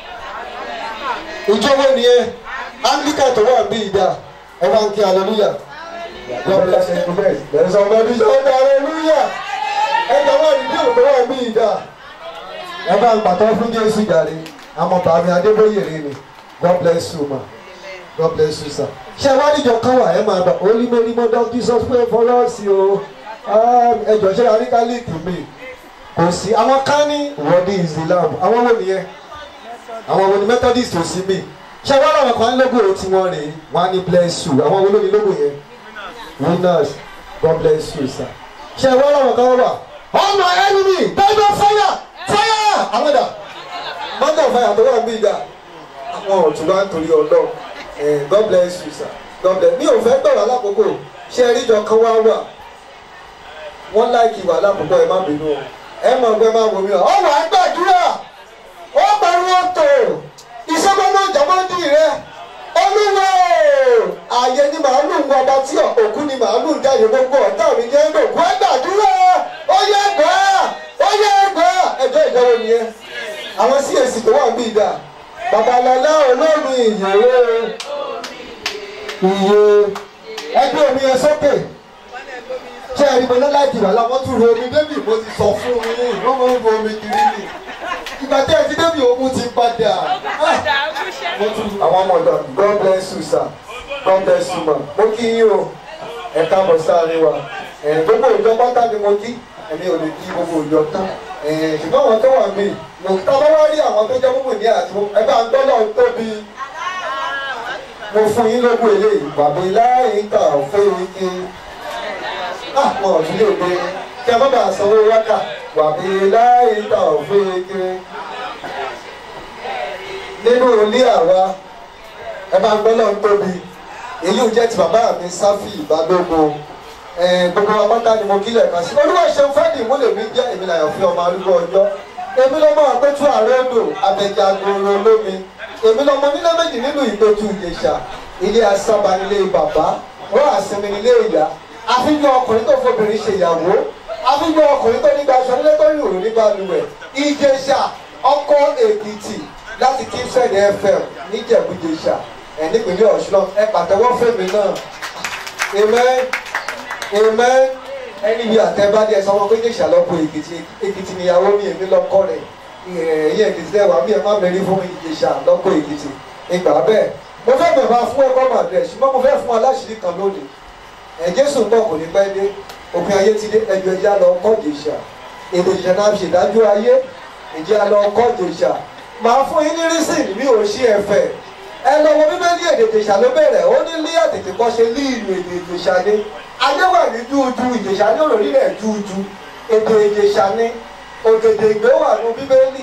ìjọ wo nìyẹn anglican tó wà ń bí ìdá ẹ bá ń kí hallelujah god bless you there is somebody shout hallelujah ẹ jọ wọ́n ní bí òkú wà ń bí ìdá ẹ bá ń pàtó fún jésù jàre àmọ́ bàmí adébóyè rè ni god bless you ma god bless you sir. ṣé ẹ wá níjọ kan wà ẹ máa bá olímọ̀límọ̀ dr jesus pray for us o ẹ jọ ṣe àríkálíìkì mi kò sí àwọn kan ní ìwọ́dí islam àwọn wo nìyẹn àwọn wo ni methodist ò sí mi ṣé wọ́n làwọn kan lógo tí wọ́n rè wọ́n á ní bless you àwọn wo ló ní lógo yẹn winners god bless you sir ṣé wọ́n làwọn kan wà all my enemy bible fire fire àwọn dà mọ́tò fire tó wà ń bí dà àwọn ọ̀tún bá ń torí ọlọ́run Eh, god bless you sir god bless mi ò fẹ́ gbọ̀rọ̀ alákòókò ṣé ẹ ríjọ kan wá wà wọ́n láìkì wà lákòókò ẹ má bínú o ẹ mọ̀ pé má wò mí o ọ̀wọ́ àgbàdúrà ó pariwo tó ìṣẹ́gbọ́nà ìjàmọ́dì rẹ olúwo ààyè ni màálù ń wọ ọba tí òkú ni màálù ń jáde gbogbo ọ̀tá mi jẹ́ lòkú àgbàdúrà ó yẹ gbà ó yẹ gbà ẹjọ́ ìjọba nìyẹn àwọn cac tó wà ń bí ìdá babalọlá olóòrùn ìyẹ̀wò iye ẹgbẹ́ omi yẹn sókè ṣé ẹni mo lọ́la ìdìbò aláwọ̀ tún ro omi débì mo ti sọ fún mi ní ìlú mo ń bo omi kiri ni ìgbà tí ẹ ti débì omi ti padà mo tún àwọn ọmọ ọ̀dọ́ god bless you sir god bless you ma mo kí yín o ẹ káàbọ̀ sáré wa ẹ̀ gbogbo ìjọ pátá ni mo kí ẹ̀mí ò lè kí gbogbo ìjọ tán ẹ̀ ṣùgbọ́n àwọn tó wà mí mo tá a bá wá rí àwọn tó jẹ́ gbogbo ní àti ẹ bá ń gbọ́ náà tóbi mo fún yín lógún eléyìí bàbá láyé ń kà fún ike àpọ̀ ìdílé òde kí ẹ má bàa sanwó wákà bàbá láyé ń kà fún ike nínú ilé àwa ẹ bá ń gbọ́ náà tóbi èyí ò jẹ́ ti bàbá mi sáfì ìbádógún gbogbo apáta ni mo kílẹ̀ kan sí olúwa ṣeun fẹ́ẹ̀dì ìmúlẹ̀ mi jẹ́ èmi làyàn fi ọmọ arúgbó ọjọ́ èmi lọ́mọ àpẹtù àrẹ́dò abẹ́jàgbòrò olómi èmi lọ́mọ nílé méjì nínú ìpẹ̀tù ìjẹ̀ṣà ilé asábà nílé bàbá wọ́n àsinmi nílé ìyá àfihàn ọkùnrin tó fobìnrin ṣe ìyàwó àfihàn ọkùnrin tó nígbà aṣọ nílé tó rìn òrùn nígbà luwẹ̀ ìjẹ̀ṣà ọkọ̀ èkìtì láti kíṣẹ́ẹ̀dì fm níjẹ̀bújẹ̀ṣà ẹ̀ nípínlẹ̀ ọ̀ṣun ẹ pàtẹ́wọ́ fèmí náà amen amen ẹni bí àtẹ́bádé ẹ sọmọ pé jẹ̀ṣà lọ́kọ̀ èkìtì èkìtì níyàwó mi èmi lọ́kọ̀ rẹ̀ ẹ̀yìn èkìtì lẹ́wà bí ẹ má mẹ́rin fún mi jẹ̀ṣà lọ́kọ̀ èkìtì ìgbà bẹ́ẹ̀ mo fẹ́ bẹ̀rẹ̀ fún ẹ̀kọ́ màdùrẹ̀ ṣùgbọ́n mo fẹ́ fún aláṣìírí kan lónìí ẹ̀ jésù ń bọ̀ kò ní pẹ́ dé òpin ayé ti dé ẹjọ́ ẹjẹ́ lọ kọ́ jẹ̀ṣà èdè jẹ̀ṣà náà ṣèdájọ́ ayé ẹjẹ́ lọ kọ́ jẹ̀ṣà màá fún yín ní rísìn mi ò ṣí ẹ̀fẹ̀ ẹ lọ wo bíbélì èdè ìjèṣà ló bẹ̀rẹ̀ ó ní lé àtètè kọ́ ṣe lé ìlú èdè ìjèṣà ni ayé wà ní júùjú ìjèṣà ní òròrí rẹ̀ júùjú èdè ìjèṣà ni ògèdè ìgbé wà ní bíbélì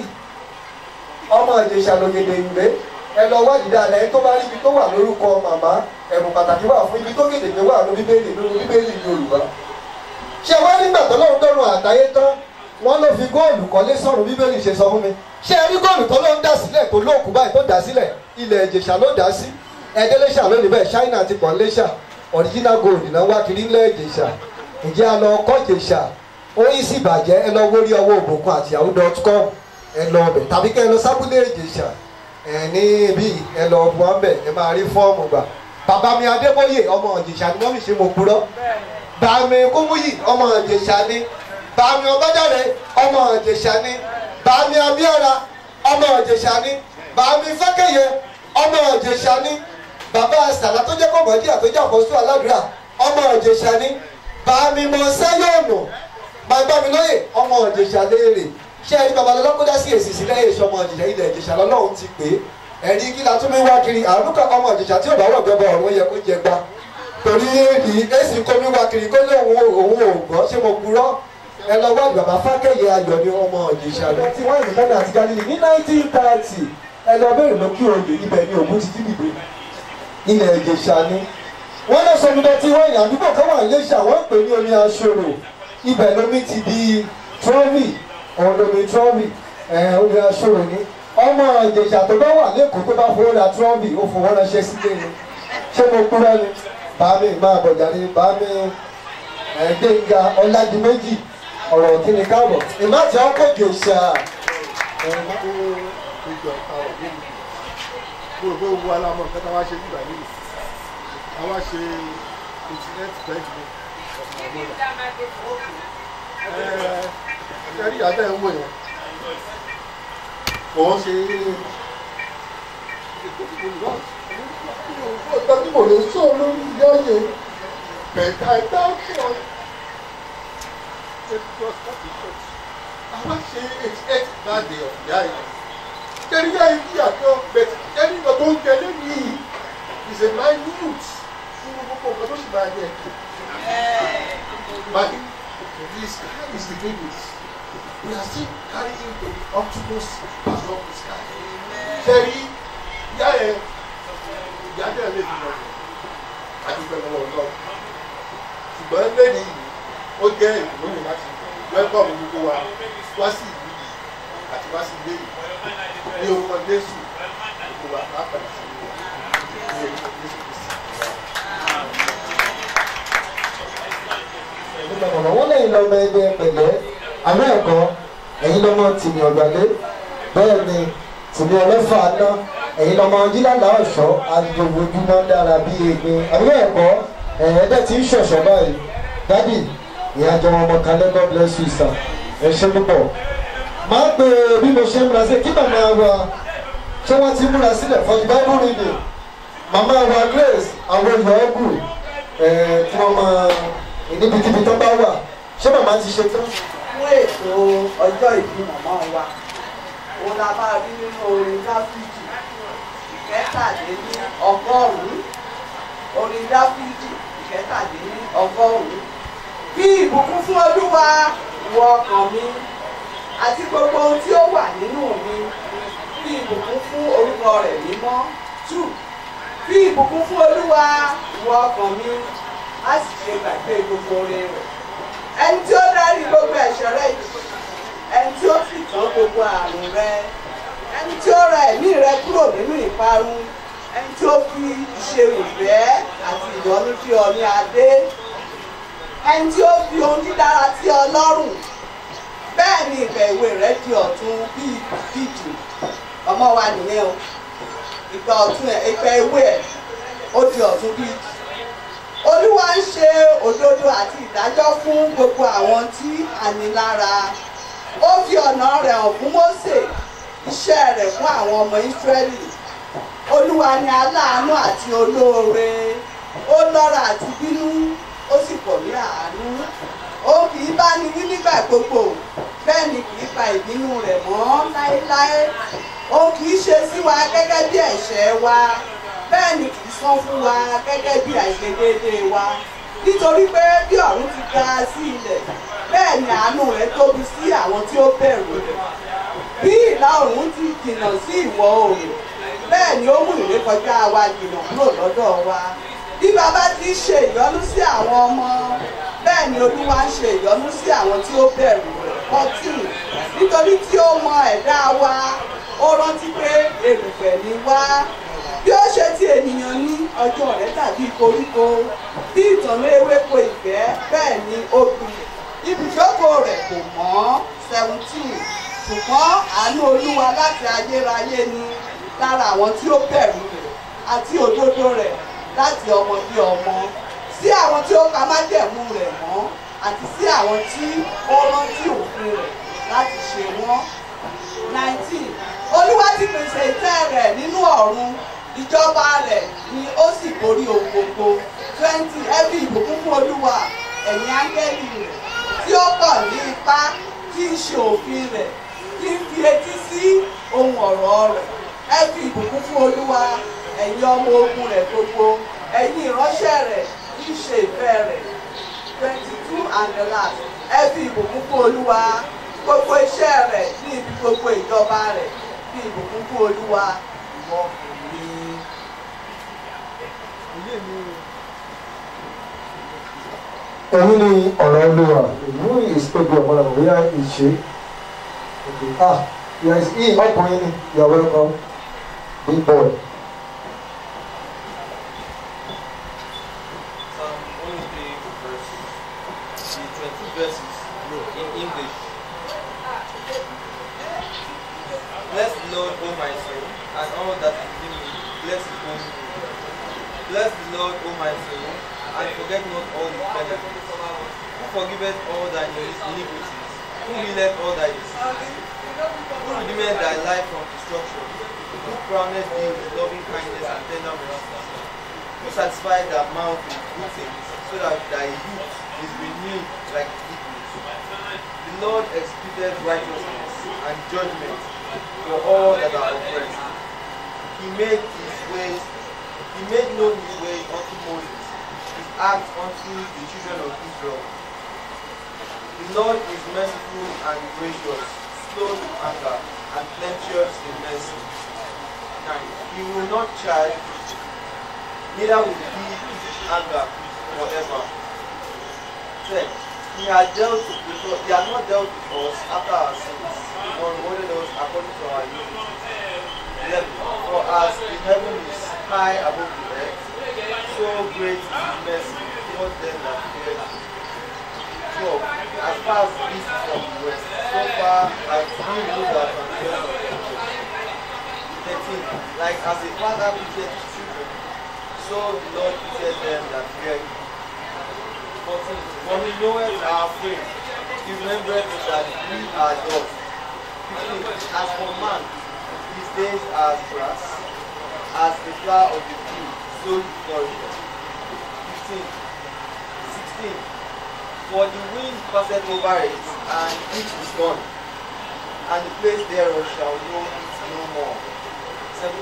ọmọ ìjèṣà lògèdè ìgbé ẹ lọ wá dìda alẹ́ tó bá rí ibi tó wà lórúkọ màmá ẹ̀bùn pàtàkì wà fún ibi tó gèdè ìgbé wà ní bíbélì nínú bíbélì yorùbá ṣé wá nígbà tó lóun dọ́rùn àtayé tán wọ́n ló fi góòlù kọ́lé sọ̀rùn bíbélì ṣe sọ fún mi ṣé ẹ rí góòlù tó ló ń dà sílẹ̀ tó lóòkù báyìí tó dà sílẹ̀ ilẹ̀ ìjèṣà ló dà sí ẹ̀ẹ́dẹ́lẹ́ṣà lónìí bẹ́ẹ̀ ṣáínà ti pọ̀ ńlẹ́ṣà original gold náà wá kiri ńlẹ̀ ìjèṣà ǹjẹ́ a lọ kọ́ ìjèṣà oyin sì bàjẹ́ ẹ lọ wórí ọwọ́ òbòkun àti yahoo dot com ẹ lọ ọbẹ̀ tàbí kẹ́ ẹ lọ sábúlé ìjèṣà ẹ ní ibi ẹ lọ bu ọbẹ̀ ẹ máa rí fọ́ọ̀mù gbà bàbá mi adébóyè ọmọ ìjèṣà ni wọ́n fi ṣe mo purọ́ bàmí kúmúyì ọmọ ìjèṣà ni bàmí ọbádàrẹ ọmọ ìjèṣà ni bàmí abíọ́ra ọmọ ìjèṣà ni bàmí fẹ́kẹ̀yẹ ọmọ ìjèṣà ni bàbá sàlá tó jẹ́ kọ̀mọ́dé àtọ́jú àkọ́sọ́ aládùúrà ọmọ ìjèṣà ni bàmí mọ sẹ́yọ̀nù bàbá mi lóye ọmọ ìjèṣà léèrè ṣé ẹni babalọ́lá kó dá sí èsì sílẹ̀ èso ọmọ ìjèṣà ilẹ̀ ìjèṣà lọ́lọ́run ti pè é ẹ̀rí kí la tún mi wá kiri àrùn kan ọmọ ìjèṣà tí ò bá wọ̀ gbẹ́bọ̀ ọ̀run yẹ kó jẹ gbá torí èdè èsì kó mi wá kiri kó lé òun òun ò gbọ́ ṣé mo purọ́ ẹ lọ wá bàbá fákẹ́yẹ ayọ̀ ní ọmọ ìjèṣà lọ tí wọ́n ìlú kánà àti galilei ní nineteen thirty ẹ lọ bẹ̀rẹ̀ lọ kí oyè ibẹ̀ ní ògùn ti dìbò ilẹ̀ ìjèṣà ni wọ́n lọ sọ mi lọ tí wọ́n yàn àdúgbò kan wà níléṣà wọ́n ń pè ní omi aṣọ́rò ibẹ̀ lómi ti di trọ́mì ọ̀hún lómi trọ́mì omi aṣọ́rò ni ọmọ ìjèṣà tó bá wà lẹ́kọ̀ọ́ tó bá fowó ra trọ́mì ó fowó ránṣẹ́ sílé ni ṣé mo kúrẹ́ ni bàmí máa bọ̀jà ni bàmí ẹ̀ẹ́dẹ́gà ọ̀làdìmẹ́jì ọ̀rọ̀ kí ni káàbọ̀ ìmáàtì ọkọ̀ ìjèṣà gbogbo gbogbo alamọ nǹkan táwa ṣe nígbà yìí àwa ṣe internet banking ẹ rí adé ń wò yẹn kò ń ṣe tọ́jú mò lè sọ lórí yọ́yẹ bẹ̀ẹ̀ta ẹ̀dá fún ọ. àwa ṣe eighty eight birthday of ìyá yìí kẹ́rí yá ibi àtọ́ bẹ̀tẹ̀ kẹ́rí nǹkan tó ń jẹ lẹ́yìn is a minute fún gbogbo nǹkan tó sì máa yẹ. But this is the good news. We are still carrying the optimus as of the sky. Kẹ́rí yá ẹ ìyá dẹ̀ lè fi lọ́wọ́ àdúgbò lọ́wọ́ lọ́wọ́. Ṣùgbọ́n lẹ́yìn yìí ó jẹ́ ìwúlò láti wẹ́kọ̀mù gbogbo wa wá sí ìlú yìí àti wá sí ilé yìí ní orúkọ jésù gbogbo wa lápẹ̀lẹ̀ sí ní orúkọ jésù kristi. wọ́n lẹ́yìn lọ́mọ ẹgbẹ́ pẹ̀lẹ́ àmọ́ ẹ̀kọ́ ẹ̀yin lọ́mọ tìmí ọ̀gbàlẹ́ bẹ́ẹ̀ ni tìmí ọlọ́fà ná ẹ̀yin lọ́mọ jílàlá ọ̀ṣọ́ àjòjúmọ́ dára bí egbin àmọ́ ẹ̀kọ́ ẹ̀ẹ́dẹ́ ti ń ṣọ̀ṣọ́ báyìí dádì ìyájọ́ ọmọ kan lẹ́gbọ́n bless you sir ẹ ṣe púpọ̀ máa pe bí mo ṣe ń múra sí kí màmá wa ṣé wọ́n ti múra sílẹ̀ for the bible reading màmá wa grace àwọn ìyọ́gù tí wọ́n máa níbikíbi tó bá wà ṣé màmá ti ṣe tán. fún ètò ọjọ́ ìbí màmá wa òun la máa rí nínú orin dáfídì ìkẹtàléní ọgọ́rùn-ún orin dáfídì ìkẹtàléní ọgọ́rùn-ún bí ìbùkún fún olúwa wọ ọkàn mi àti gbogbo ohun tí ó wà nínú mi bí ìbùkún fún orúkọ rẹ̀ mímọ́ two bí ìbùkún fún olúwa wọ ọkàn mi á sì ṣe gbàgbé gbogbo oore rẹ̀ ẹni tí ó dárí gbogbo ẹ̀ṣọ́ rẹ̀ jì ẹni tí ó sì tán gbogbo àrùn rẹ ẹni tí ó ra ẹ̀mí rẹ kúrò nínú ìparun ẹni tí ó fi ṣe ìfẹ́ àti ìyọ́nú tí ọ ní adé ẹni tí ó fi ohun dídára tí ọ lọ́rùn bẹ́ẹ̀ ni ìgbà ìwé rẹ di ọ̀tun bíi bíjì ọmọ wa nìyẹn o ìgbà ọ̀tun ẹ̀ ìgbà ìwé ẹ̀ ó di ọ̀tun bíi olúwa ń ṣe òdodo àti ìdájọ́ fún gbogbo àwọn tí a ní lára ó fi ọ̀nà rẹ̀ hàn fún mósè iṣẹ́ rẹ̀ fún àwọn ọmọ ísírẹ́lì olúwa ni aláàánú àti olóore ó lọ́ra àti bínú ó sì pọ̀ ní àánú ó kì í bá ni wí nígbà gbogbo bẹ́ẹ̀ ni kì í pa ìbínú rẹ̀ mọ́ láéláé ó kì í ṣe sí wa gẹ́gẹ́ bí ẹ̀ṣẹ̀ wa bẹ́ẹ̀ ni kì í san fún wa gẹ́gẹ́ bí àìṣedéédéé wa nítorí pé bí ọ̀run ti ga sí ilẹ̀ bẹ́ẹ̀ ni àánú rẹ̀ tóbi sí àwọn tí ó bẹ̀rù rẹ̀ bí ìlà oòrùn ti jìnnà sí ìwọ̀ oòrùn bẹ́ẹ̀ ni ó mú ìrékọjá wa jìnnà kúrò lọ́dọ̀ wa bí bàbá ti ń ṣe ìyọ́nú sí àwọn ọmọ bẹ́ẹ̀ ni olúwa ń ṣe ìyọ́nú sí àwọn tí ó bẹ̀rù rẹ̀ fourteen nítorí tí ó mọ ẹ̀dá wa ó rántí pé èrùfẹ̀ ni wá bí ó ṣe ti ènìyàn ní ọjọ́ rẹ̀ tàbí koríko bí ìtànná ewéko ìgbẹ́ bẹ́ẹ̀ ni ó gbìn ibùjókòó rẹ̀ kò mọ́ seventeen ṣùgbọ́n àánú olúwa láti ayérayé ni lára àwọn tí ó bẹ̀rù rẹ̀ àti òdodo rẹ̀ láti ọmọ bí ọmọ sí àwọn tí ó ka májẹ̀mú rẹ̀ mọ́ àti sí àwọn tí ó rántí òfin rẹ̀ láti ṣe wọ́n nineteen olúwa ti pèsè ìtẹ́ rẹ̀ nínú ọ̀run ìjọba rẹ̀ ni ó sì borí ohun gbogbo twenty ẹbí ìbùkún fún olúwa ẹ̀yin áńgẹ́lì rẹ̀ tí ó pọ̀ ní ipá tí ń ṣe òfin rẹ̀ tí ń fi etí sí ohun ọ̀rọ̀ rẹ̀ ẹ fi ìbùkún fún olúwa ẹ̀yin ọmọ ogun rẹ̀ gbogbo ẹ̀yin ìránṣẹ́ rẹ̀ tí ń ṣe ìfẹ́ rẹ̀ twenty two and the last ẹ fi ìbùkún fún olúwa gbogbo iṣẹ́ rẹ̀ ní ibi gbogbo ìjọba rẹ̀ fi ìbùkún fún olúwa ìwọ kò ní. òun ni ọ̀rọ̀ olúwa ìlú ìsopọ̀ ọ̀pọ̀lọpọ̀ bóyá ìṣe ah yes he ọkùnrin ni you are welcome big boy. Psalm 103 verse the 22 verses in English. Bless the Lord, O my soul, and all that is in me. Bless his holy name. Bless the Lord, O my soul, and forget not all his benefits. Who forgiveth all thy iniquities? Who healeth all thy diseases? Who redeemeth thy life from destruction? Who crowneth thee with loving kindness and tender mercies? Who satisfied thy mouth with good things, so that thy youth is renewed like eagles? The Lord executed righteousness and judgment for all that are oppressed. He made his ways, he made known his way unto Moses, his acts unto the children of Israel. The Lord is merciful and gracious, slow to anger, and plenteous in mercy. 9. He will not charge neither will he anger forever. Ten, he has dealt with us, he has not dealt with us after our sins, nor rewarded us according to our iniquities. Eleven, for as the heaven is high above the earth, so great is his mercy towards them that fear him. Twelve, as far as the east is from the west, so far as he removed our transgressions from us. Thirteen, like as a father pitieth his children, so the Lord pitieth them that fear him. 14. For he knoweth our frame, he remembereth that we are dust. 15. As for man, his days are as grass, as the flower of the field, so he flourisheth. 15. 16. For the wind passeth over it, and it is gone, and the place thereof shall know it no more. 17.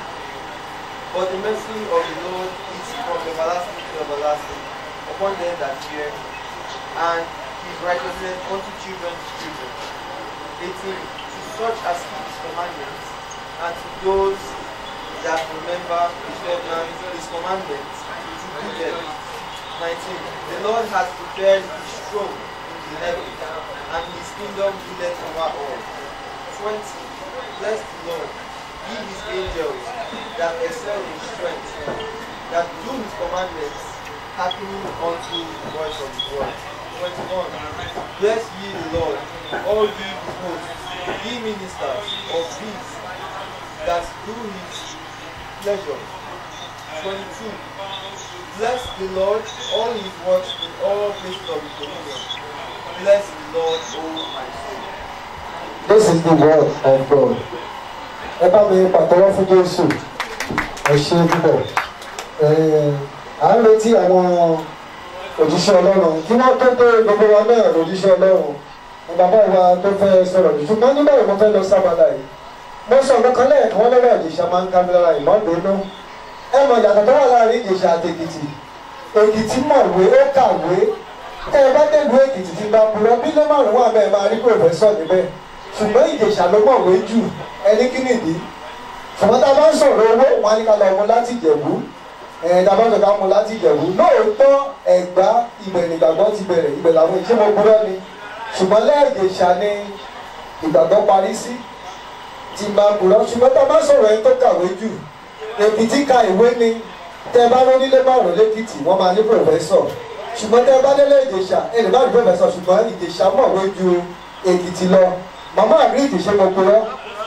But the mercy of the Lord is from everlasting to everlasting upon them that fear him, and his righteousness unto children's children. 18. To such as keep his commandments, and to those that remember his covenants, his commandments, to do them. 19. The Lord has prepared his throne in the heavens, and his kingdom ruleth over all. 20. Bless the Lord, ye his angels that excel in strength, that do his commandments, hearkening unto the voice of his word. 21. Bless ye the Lord, all ye his hosts, ye ministers of his that do his pleasure. 22. Bless the Lord, all his works in all places of his dominion. Bless the Lord, O my soul. This is the word of God. Ẹ bá mi pàtẹ́wọ́ fún Jésù. Ẹ ṣe púpọ̀. Ẹ, À ń retí àwọn òjíṣẹ́ Ọlọ́run. Kí wọ́n tó dé gbogbo wa náà lòjíṣẹ́ Ọlọ́run. Ní bàbá wa tó fẹ́ sọ̀rọ̀ jù. Ṣùgbọ́n nígbà wo mo fẹ́ lọ sábàlá yìí? Mo sọ ọ̀nà kan lẹ́ẹ̀kan wọ́n lọ́wọ́ ìjèṣà máa ń ká mi lára ìmọ̀dúnú. Ẹ mọ̀ ìyàtọ̀ tó wà láàrin ìjèṣà àti Èkìtì. Èkìtì mọ̀wé ó kàwé. Tẹ́ ẹ bá délùú Èkìtì ti bá purọ́ bí ló márùn-ún wà bẹ́ẹ̀ máa rí pòfẹ́sọ̀ níbẹ̀ ṣùgbọ́n ìjèṣà ló mọ̀wé jù ẹni kí nìdí ṣùgbọ́n tá a bá ń sọ̀rọ̀ owó wọn á ní ká lọ mú láti ìjẹ̀bú ẹ̀ tá a bá ń sọ ká mú láti ìjẹ̀bú lóòótọ́ ẹ̀gbá ibẹ̀ nígbàgbọ́ ti bẹ̀rẹ̀ ibẹ̀ làwọn ìṣe mo gbúdọ̀ ni ṣùgbọ́n lẹ́ẹ̀jẹ̀ṣà ni ìgbàgbọ́ parí sí ti máa gbúdọ̀ ṣùgbọ́n tá a bá sọ̀rọ̀ ẹni tó kàwé jù èkìtì ka ìwé ni tẹ bá lónílé márùn lẹ́kìtì wọ́n máa ní pòfẹ́sọ̀ ṣùgbọ́n tẹ bá délé ìjèṣà ẹ lè má rí pòfẹ́sọ̀ ṣùgbọ́n ìjèṣà mọ̀wé ju èkìtì lọ màmá àgíríkì ṣe mo kúrọ́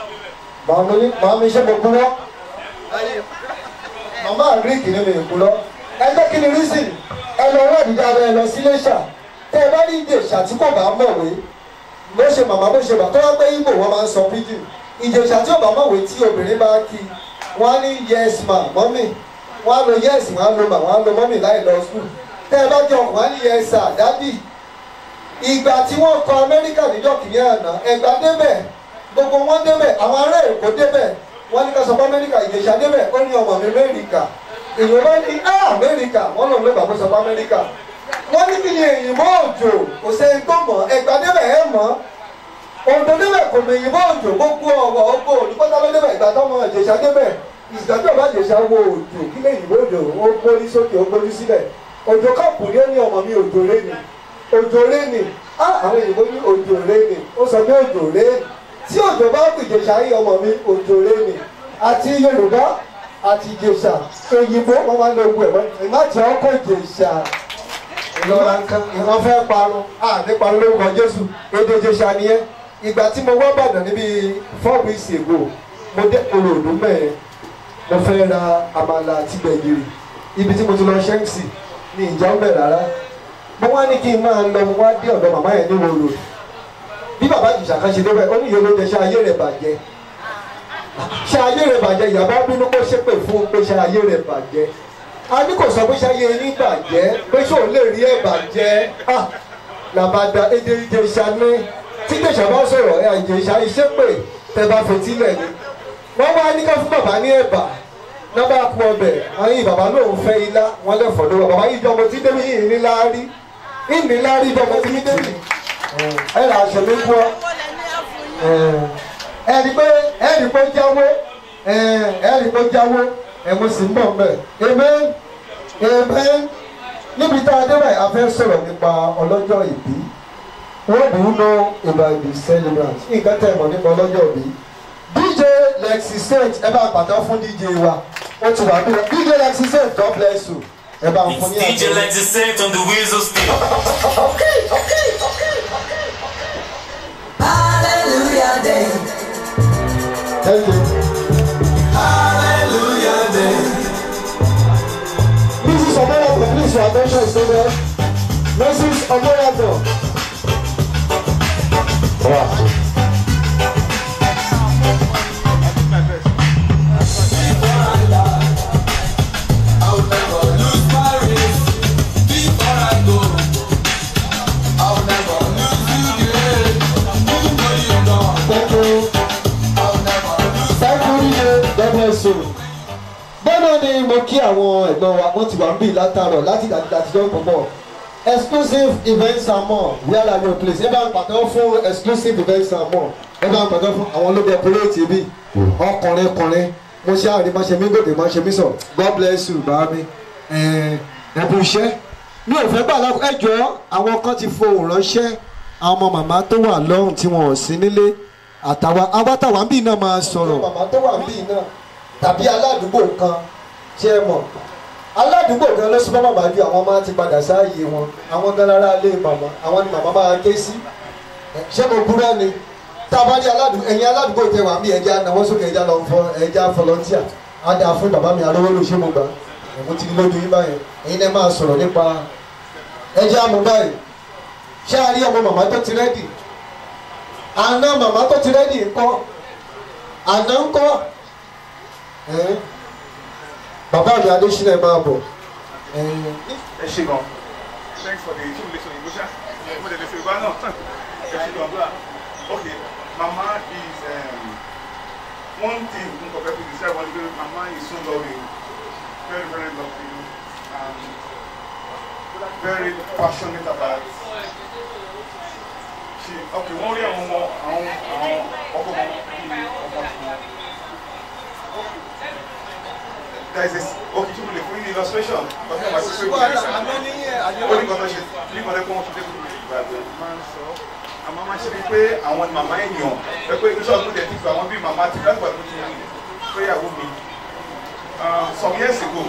màmá mi ṣe mo kúrọ́ màmá àgíríkì ni mi ò kúrọ́ ẹgbẹ́ kí ni reason ẹ lọ rẹ́ ìdíjà rẹ lọ sí iléṣà tẹ́ ẹ bá ní ìjèṣà tí kò bá mọ̀wé bó ṣe màmá bó ṣe bà tó wá pé ibo wọn máa ń sọ pidgin ìjèṣà tí ò bá mọ̀wé tí obìnrin bá kí wọ́n á ní yes ma mọ́mì wọ́n á lo yes wọ́n á lo ma wọ́n á lo mọ́mì láì lọ school tẹ́ ẹ bá jọ wọ́n á ní yes sir dádì ìgbà tí wọ́n kọ amẹ́ríkà níjọ́ kìíní àná ẹ̀gbá débẹ̀ gbogbo wọn débẹ̀ àwọn ará èkó débẹ̀ wọ́n ní ká sọ fún amẹ́ríkà ìjẹ̀ṣà débẹ̀ ó ní ọmọ mi mẹ́ríkà èèyàn bá ní á amẹ́ríkà wọ́n lòun ló gbàgbọ́ sọ fún amẹ́ríkà wọ́n ní kí ni èyìnbó òjò kò sẹ́yìn tó mọ̀ ẹ̀gbá débẹ̀ ẹ̀ mọ̀ òǹdó débẹ̀ kò mọ èyìnbó òjò gbogbo ọ̀wọ̀ ọgbó olùkọ́tà ló débẹ̀ ìgbà tó mọ ìjẹ̀ṣà débẹ̀ ìgbàgbé ọba ìjẹ̀ṣà wo òjò kí lè yìnbó òjò ó gbórí sókè ó gbórí sílẹ̀ òjò káàpù ni ó ní ọmọ mi òjò lé ni òjò rénì á àwọn èyìnbó ní òjò rénì ó sọ pé òjò rénì tí òjò bá kù ìjẹ̀ṣà yìí ọmọ mi òjò rénì àti yorùbá àti ìjẹ̀ṣà èyìnbó wọn máa ń lo ogun ẹ̀wọ́n ìmáàtì ọkọ̀ ìjẹ̀ṣà ìlọra nǹkan ìran fẹ́ parun à ní parun lórúkọ jésù èdè ìjẹ̀ṣà nìyẹn ìgbà tí mo wá bàdàn níbi four weeks ago mo dé olóòdù mẹ́rin mo fẹ́ ra àmàlà àti gbẹ̀gìrì ibi tí mo ti lọ ṣẹ́ǹsì ní ìjà ń bẹ̀ rárá mo wá ní kí n máa lọ mo wá dé ọ̀dọ̀ màmá yẹn ní wòlò bí bàbá ìjìṣà kan ṣe débẹ̀ ó ní ìyẹn ló jẹ ṣe ayé rẹ̀ bàjẹ́ ṣe ayé rẹ̀ bàjẹ́ ìyàbá bínú kó ṣépè fún pé ṣe ayé rẹ̀ bàjẹ́ a ní kò sọ pé ṣe ayé yín bàjẹ́ pé ṣé òun lè rí ẹ̀ bàjẹ́ ah làbàdà èdè ìjẹ̀ṣà ní tí ìjẹ̀ṣà bá sọ̀rọ̀ ẹ̀ ìjẹ̀ṣà ìṣépè tẹ bá fetí lẹ̀ ni wọ́n wá ní ká fún bàbá ní ẹ̀bà nọ́bà kú ọbẹ̀ àwọn yìí bàbá náà ń fẹ́ ilá wọn lẹ́fọ̀ọ́ lọ́wọ́ bàbá yìí jọmọ tí débi yìí ní láárí ìní láárí jọmọ tí mi débi ẹ là aṣọ mi kú ọ ẹ rí pé ẹ rí pé jáwó ẹ rí pé jáwó ẹ mo sì ń bọ̀ mbẹ́ amen amen níbi tá a dé báyìí a fẹ́ sọ̀rọ̀ nípa ọlọ́jọ́ ìbí what do you know about the celebrant nǹkan tẹ̀ mọ̀ nípa ọlọ́jọ́ ìbí dj lexi saint ẹ bá pàtó fún dj wa ó ti wà bí dj lexi saint god bless you ẹ bá ń fún ní It's DJ Lexi Saint on the wheels of steel. Okay, okay, okay, okay. Hallelujah day. thank you Hallelujah day. mrs omoyato please your attention is over mrs omoyato. I will never lose my race before I go. so bọ́nà ni mo kí àwọn ẹ̀gbọ́n wa wọ́n ti wà ń bì látàrọ̀ láti àtijọ́ pọ̀pọ̀ exclusive events and more where are your place ẹ bá ń pàtẹ́wọ́ fún exclusive events and more ẹ bá ń pàtẹ́wọ́ fún àwọn olóde operate bí ọkùnrin ọkùnrin mo ṣe àrí máa ṣe mí gòkè máa ṣe mí sọ god bless you bá mi ẹ bú iṣẹ́ mi ò fẹ́ gbà lápò ẹ jọ àwọn kan ti fohùn ránṣẹ́ àwọn ọmọ màmá tó wà lọ́hùn tí wọn ò sí nílé àtàwọn awátàwà ń bì náà máa sọ̀rọ̀. màmá tó wà ń bì náà tàbí aládùúgbò kan ṣé ẹ mọ̀ aládùúgbò kan ló súnmọ́ màmá ju àwọn máa ti padà sáàyè wọn àwọn gan lára lé màmá àwọn ni màmá máa ké sí ṣé mo búra ni tá a bá rí aládùúgbò ẹ̀yin aládùúgbò tẹ wà ń bí ẹja náwó sókè ẹja lọ fọ ẹja fọlọ́ntíà á dáa fún bàbá mi arówólò ṣé mo gbà ẹ̀mú ti lójú yín báyẹn ẹ̀yin náà máa sọ̀rọ̀ nípa ẹja mú báyìí ṣé a rí ọmọ màmá tó ti rẹ́dì àná màmá tó ti rẹ́dì ńkọ́ àná ńkọ́ ẹ̀ bàbá mi adésínà máa bọ̀ ẹ̀ ẹ ṣe gan thanks for the two lessons ìbò ṣá mo lè lè fi ìgbà náà ẹ ṣe gan ok mama is um, one thing n kò fẹ́ fi describe one day mama is so loving very very loving and very passionate about she ok wọ́n rí àwọn ọmọ àwọn àwọn ọkọ ọmọ bíi ọmọ tuntun there is a okay tí mo lè fún yín ní illustration ọdún ọmọ àti sèwé ìgbésẹ̀ ó ní kọ́tọ́ ṣe ní kọ́tọ́ pé wọ́n fi dẹ́kun ìgbàgbé máa ń sọ àmọ́ máa ń ṣe bíi pé àwọn ni màmá èèyàn ẹ pé iṣẹ́ ọdún tẹ̀ ti fi àwọn bíi màmá ti láti wà lójú péyàwó mi some years ago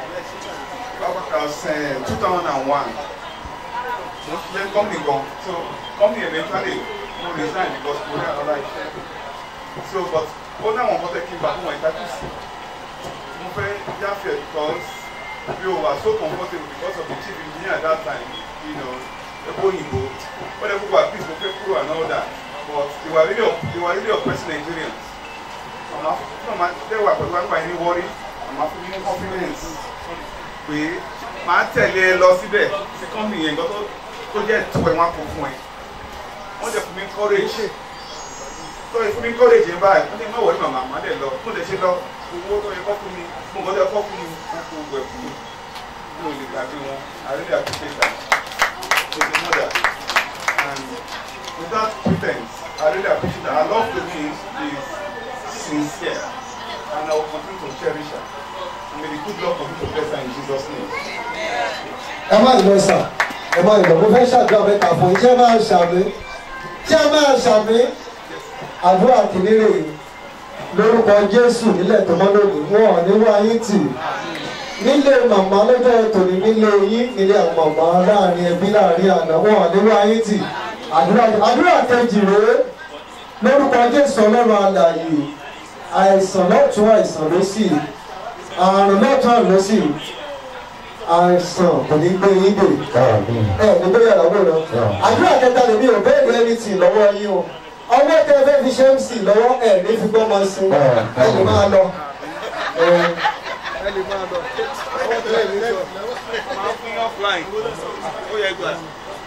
two thousand and one mo ń ṣiṣẹ́ company kan so company eventually mo resign because mo rí another iṣẹ́ so but ó ní àwọn kọ́tẹ́ kí n bá fún wọn ìtajú sí mo fẹ́ jáfẹ́ because we were so comfortable because of the chief engineer at that time you know epo oyinbo wọ́n lè gbogbo àpíìsì mo fẹ́ kúrò and all that but they were really they were really oppressing Nigerians àmọ́ fún ọmọ tẹ́wà pẹ̀lú àgbà yín wọ́rí àmọ́ fún mi ní confidence pé màá tẹ̀lé ẹ lọ síbẹ̀ sí company yẹn nǹkan tó jẹ́ tó ẹ̀ wọ́n á kó fún ẹ wọ́n jẹ́ fún mi courage tó yẹ fún mi courage yẹn báyìí wọ́n ní má wọlé màmá má dẹ̀ lọ mo lè ṣe lọ owó tó yẹ kọ́ fún mi mo nǹkan tó yẹ kọ́ fún mi wọ́n kó gbẹ fún mi mo lè gbàgbé wọn I really appreciate that to the mother and without pretense I really appreciate that her love to me is sincere and I will continue to cherish her and may the good Lord continue to bless her in Jesus name. ẹ má lọ sà ẹ má lọ mo fẹ́ ṣàdúrà mẹ́ta fún yín ṣé ẹ máa ṣàmì ṣé ẹ máa ṣàmì àdúrà kìnìrè lórúkọ jésù nílẹ̀ tó mọ́ lónìí wọn ò ní wá yín tì nílé màmá lọ́jọ́ tòní nílé yín nílé àwọn màmá láàrin ẹbí láàrin àná wọn ò ní wá yín tì àdúrà àdúrà kejì rèé lórúkọ jésù ọlọ́run alààyè àìsàn lọ́tún àìsàn lósì àrùn lọ́tún àrùn lósì àìsàn kò ní gbé yín dè ẹ ní gbé yàrá wò lọ àdúrà kẹta lèmi ò bẹ́ẹ̀ ní ẹni tì lọ́wọ́ yín o ọwọ́ tẹ fẹ́ fi ṣe ń sì lọ́wọ́ ẹ̀ ní fi gbọ́ máa sin ẹ lè máa lọ. ẹ lè máa lọ ọwọ́ tẹ́lẹ̀ ní sọ. máa fún yín offline ó yẹ gbà.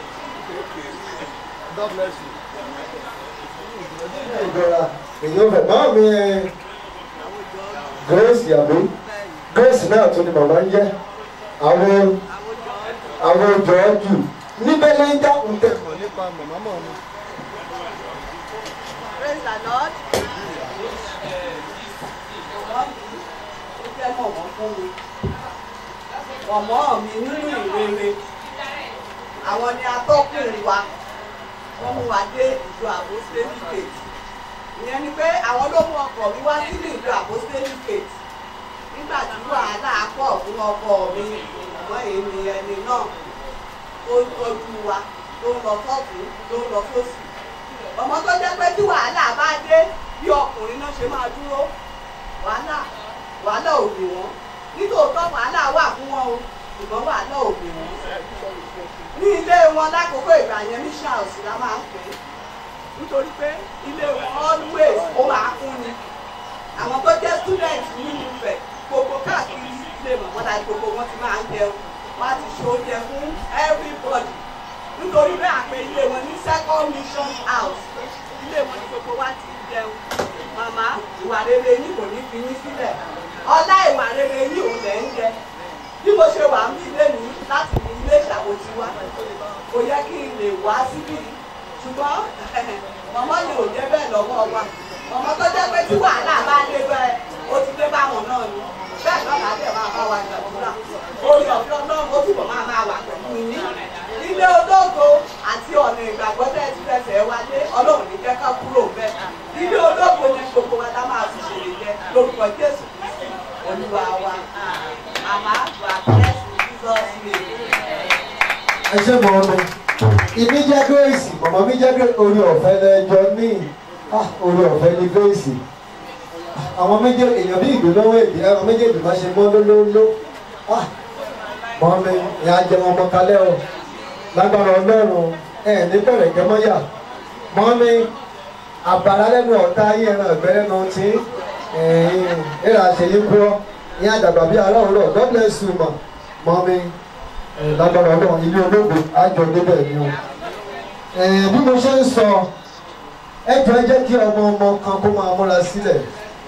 God bless you. ìgbọ́ra èyí ò fẹ́ máa mi grace yàgbé grace náà tún ni màmá ń jẹ́ àwọn àwọn jọ́ọ́jù níbẹ̀ lè ń dá ń tẹ̀. nípa màmá mọ̀ mi. Praise the Lord. Ó jẹ́ mọ̀mọ́ fún mi. Mọ̀mọ́ mi nínú ìrere. Àwọn ni atọ́kùnrin wa. Wọ́n mú wa dé ìjọ Apostolic Faith. Ìyẹn ni pé àwọn ló mú ọkọ̀ mi wá sínú ìjọ Apostolic Faith. Nígbà tí wàhálà pọ̀ fún ọkọ mi, ìmọ̀ èmi ẹni náà tó ń tọ́jú wa, tó ń lọ sọ́ọ̀tún, tó ń lọ sósì ọmọ tó jẹ́ pé tí wàhálà bá dé bí ọkùnrin náà ṣe máa dúró wàhálà wàhálà ò gbè wọ́n nítòótọ́ wàhálà wà fún wọn o ṣùgbọ́n wàhálà ò gbè wọ́n ní ilé wọn lákòókò ìgbà yẹn ní ṣáàṣì la máa ń pè é nítorí pé ilé wọn always ó máa kún ni àwọn tó jẹ́ student nínú ibẹ̀ gbogbo káàkiri ilé mọ̀mọ́lá gbogbo wọn ti máa ń jẹun wọ́n á ti ṣe oúnjẹ fún everybody nítorí bẹ́ẹ̀ àpè ilé wọn ní second mission house ilé wọn ní gbogbo wa ti jẹun màmá ìwà rere yín kò ní fi yín sílẹ̀ ọlá ìwà rere yìí òun lẹ̀ ń jẹ bí mo ṣe wà ní ilé mi láti ilé ìṣàkóso wa kò yẹ kí n lè wá síbí ṣùgbọ́n màmá ni ò jẹ́ bẹ́ẹ̀ lọ́wọ́ wa màmá tó jẹ́ pé tí wàhálà bá dé bẹ́ẹ̀ ó ti dé báwọn náà ni bẹ́ẹ̀ náà láti ẹ̀ máa bá wa gbàdúrà orí ọ̀fẹ́ ọlọ́run ó túbọ̀ máa máa wà pẹ̀lú yín ilé ológo àti ọ̀nà ìgbàgbọ́ tẹ́ ẹ ti fẹsẹ̀ wálé ọlọ́run ní jẹ́ ká kúrò bẹ́ẹ̀ ilé ológo ni gbogbo wa tá máa fi ṣèlè jẹ lórúkọ jésù kristi olúwa wa màmá wà bless jesus name. ẹ ṣe mọ ọmọ ìmí jẹ grace mọmọ mi jẹ grace orí ọ̀fẹ́ lẹjọ ní Ah, orí ọ̀fẹ́ ní grace àwọn méjèèjì èèyàn bí ìgbélówó èdè ẹran méjèèjì máa ṣe mọ lólóló mọ mi ìyá jẹ wọn mọ kalẹ o lágbára Ọlọ́run ẹ ní bẹ̀rẹ̀ gẹmọyà mọ mi àbàrà lẹ́nu ọ̀tá ayé ẹran ẹgbẹ lẹ́nu tí ẹ̀rọ àṣeyí kú ọ ìyá àdàgbà bíi aláwòrán God bless you ma mọ mi lágbára ọlọ́run ilé olóògbé àjọ débẹ̀ ni o. bí mo ṣe ń sọ ẹ jọ ẹ jẹ́ kí ọmọ ọmọ kan kó máa múra sílẹ̀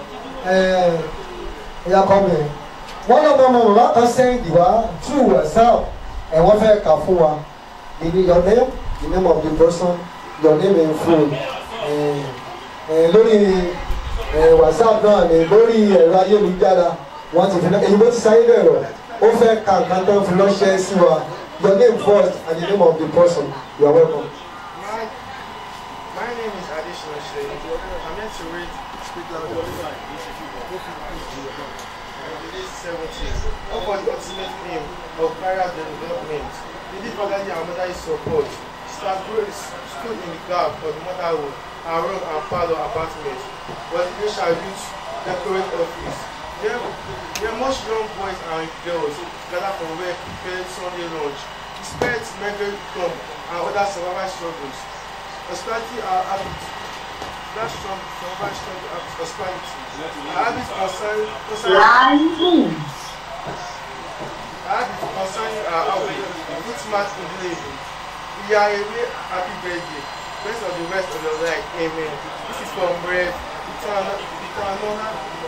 ẹ̀yà kọ́ mi wọ́n lọ́mọ ọmọ bàbá kan sẹ́yìn wá through whatsapp ẹ̀ wọ́n fẹ́ kà fún wa ìní your name the name of the person your name in full lórí whatsapp náà ni lórí ẹ̀rọ ayélujára wọ́n ti fi náà èyí bó ti sáyé lẹ̀rọ ó fẹ́ ka nǹkan tó ń fi ránṣẹ́ sí wa your name first and the name of the person you are welcome. My, my name is Additional Shay. I'm here to read Scripture Release 17. Up for the ultimate aim of career development. We need fatherly and motherly support. Sister Grace stood in the gap for the motherhood, her room and parlor apartment. But the shall reach decorate office. There, there are much young boys and girls gather from where prepared Sunday lunch. Despite mental income and other survival struggles, hospitality are habits. That strong survival struggle of hospitality. Our habits concern concerning our habits concerning our outfit. Good smart indelible. We are away happy birthday. Best of the rest of your life. Amen. This is from Rev. Eternal. Eternal.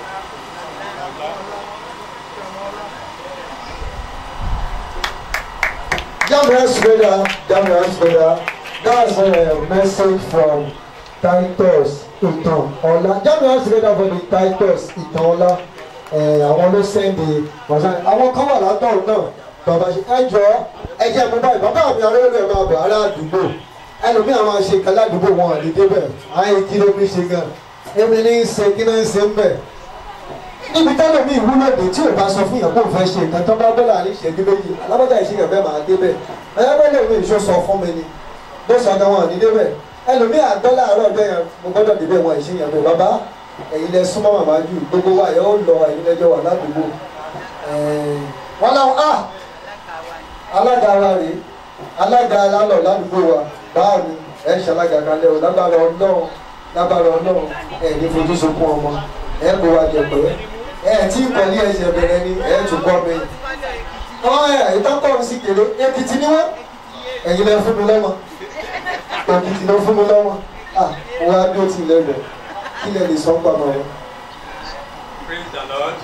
Jamras brother, Jamras brother, that's a message from Titus Ìtàn Ọlá. Jamras brother for the Titus Ìtàn Ọlá. Àwọn ló sẹ́ndì wọ̀sán. Àwọn kan wà látọ̀run náà. Bàbá ṣe ẹ jọ ẹ jẹ́ mo báyìí. Bàbá mi arẹ́lẹ̀ ẹ̀ máa bọ̀ ará àdúgbò. Ẹlòmíà máa ṣe kan ládùúgbò wọn àlè débẹ̀. Àyè kí ló fi ṣe gan. Èmi ní í ṣe kí náà ń ṣe ń bẹ̀ níbi tẹ́lẹ̀ mi ìwúlò dé tí ò bá sọ fún yàn kó fẹ́ ṣe nǹkan tó bá bọ́lá ní ìṣẹ́jú méjì alábọ́jà ìṣèyàn bẹ́ẹ̀ máa dé bẹ́ẹ̀ ẹ̀yẹ́bẹ́lẹ̀ mi ìṣó sọ fún mi ni bó sọ gan wọn ní dé bẹ́ẹ̀ ẹlòmíì àgbọ́ láàárọ̀ bẹ́ẹ̀ yẹn mo gbọ́dọ̀ dé bẹ́ẹ̀ wọn ìṣèyàn bẹ́ẹ̀ bàbá ẹ̀yin lẹ súnmọ́ màmá jù gbogbo wa yẹn ó lọ ẹ̀yin lẹ́jọ́ wà ládùúgbò wọn láwọn a alága wa rè alága alálọ̀ ládùúgbò wa báwo ni ẹ̀ ṣalága kalẹ̀ o lágbára ọlọ́run lágbára ọlọ́run ẹ̀ ní fojú sunkún ọmọ ẹ̀ kó wa jẹ pẹ́ ẹ tí pẹ̀lú ẹsẹ̀ bẹ̀rẹ̀ ni ẹ tún gbọ́ mi. wọ́n ẹ̀ ìtọ́kọ̀ mi sì kéré èkìtì ni wọ́n ẹ̀yin lẹ fún mi lọ́mọ èkìtì ló fún mi lọ́mọ à wọ́n á dúró tì í lẹ́gbẹ̀ẹ́ kí lẹ lè sọ ń gbàgbọ́ wọn. praise the lord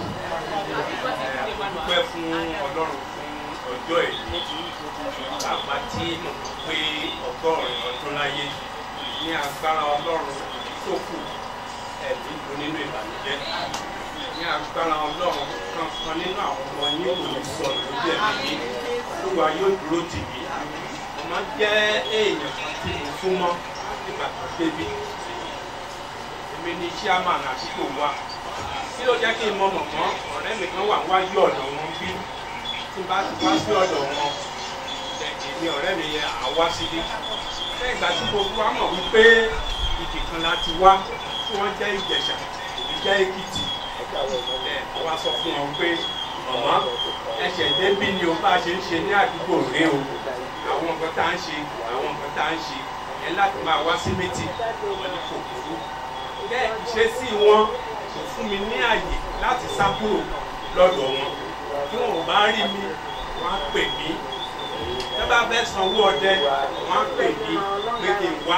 dúpẹ́ fún ọlọ́run fún ọjọ́ èyí bàbá tí mo mọ̀ pé ọgọ́rin ọdún láyé ní agbára ọlọ́run tó kù ẹ̀mí ló nínú ìbànújẹ́ ní agbára ọlọ́run kankan nínú àwọn ọmọ yín kò ní sọ̀rọ̀ lójú ẹ̀mí yín olúwa yóò dúró tì mí mo máa jẹ́ èèyàn kan tí mo fún mọ́ nígbà tó débi èmi ni chairman àdúgbò wa tí ó jẹ́ kí n mọ mọ̀mọ́ ọ̀rẹ́ mi kan wà wájú ọ̀dọ̀ wọn bí tí n bá ti wá sí ọ̀dọ̀ wọn èmi ọ̀rẹ́ mi yẹn à wá síbí lẹ́yìn ìgbà tí gbogbo wa mọ̀ wípé ibì kan la ti wá tí wọ́n jẹ́ ìjẹ̀ṣà èmi jẹ́ èkìtì ẹ̀ wá sọ fún wọn pé mọ̀mọ́ ẹsẹ̀ débí ni o bá ṣe ń ṣe ní àdúgbò rẹ o àwọn nǹkan tá à ń ṣe àwọn nǹkan tá à ń ṣe ẹ láti máa wá sí méjì wọn ní kò burú bẹ́ẹ̀ ìṣesí wọn kò fún mi ní àyè láti sá kúrò lọ́dọ̀ wọn tí wọn ò bá rí mi wọn á pè mí tó bá fẹ́ sanwó ọdẹ wọn á pè mí pé kí n wá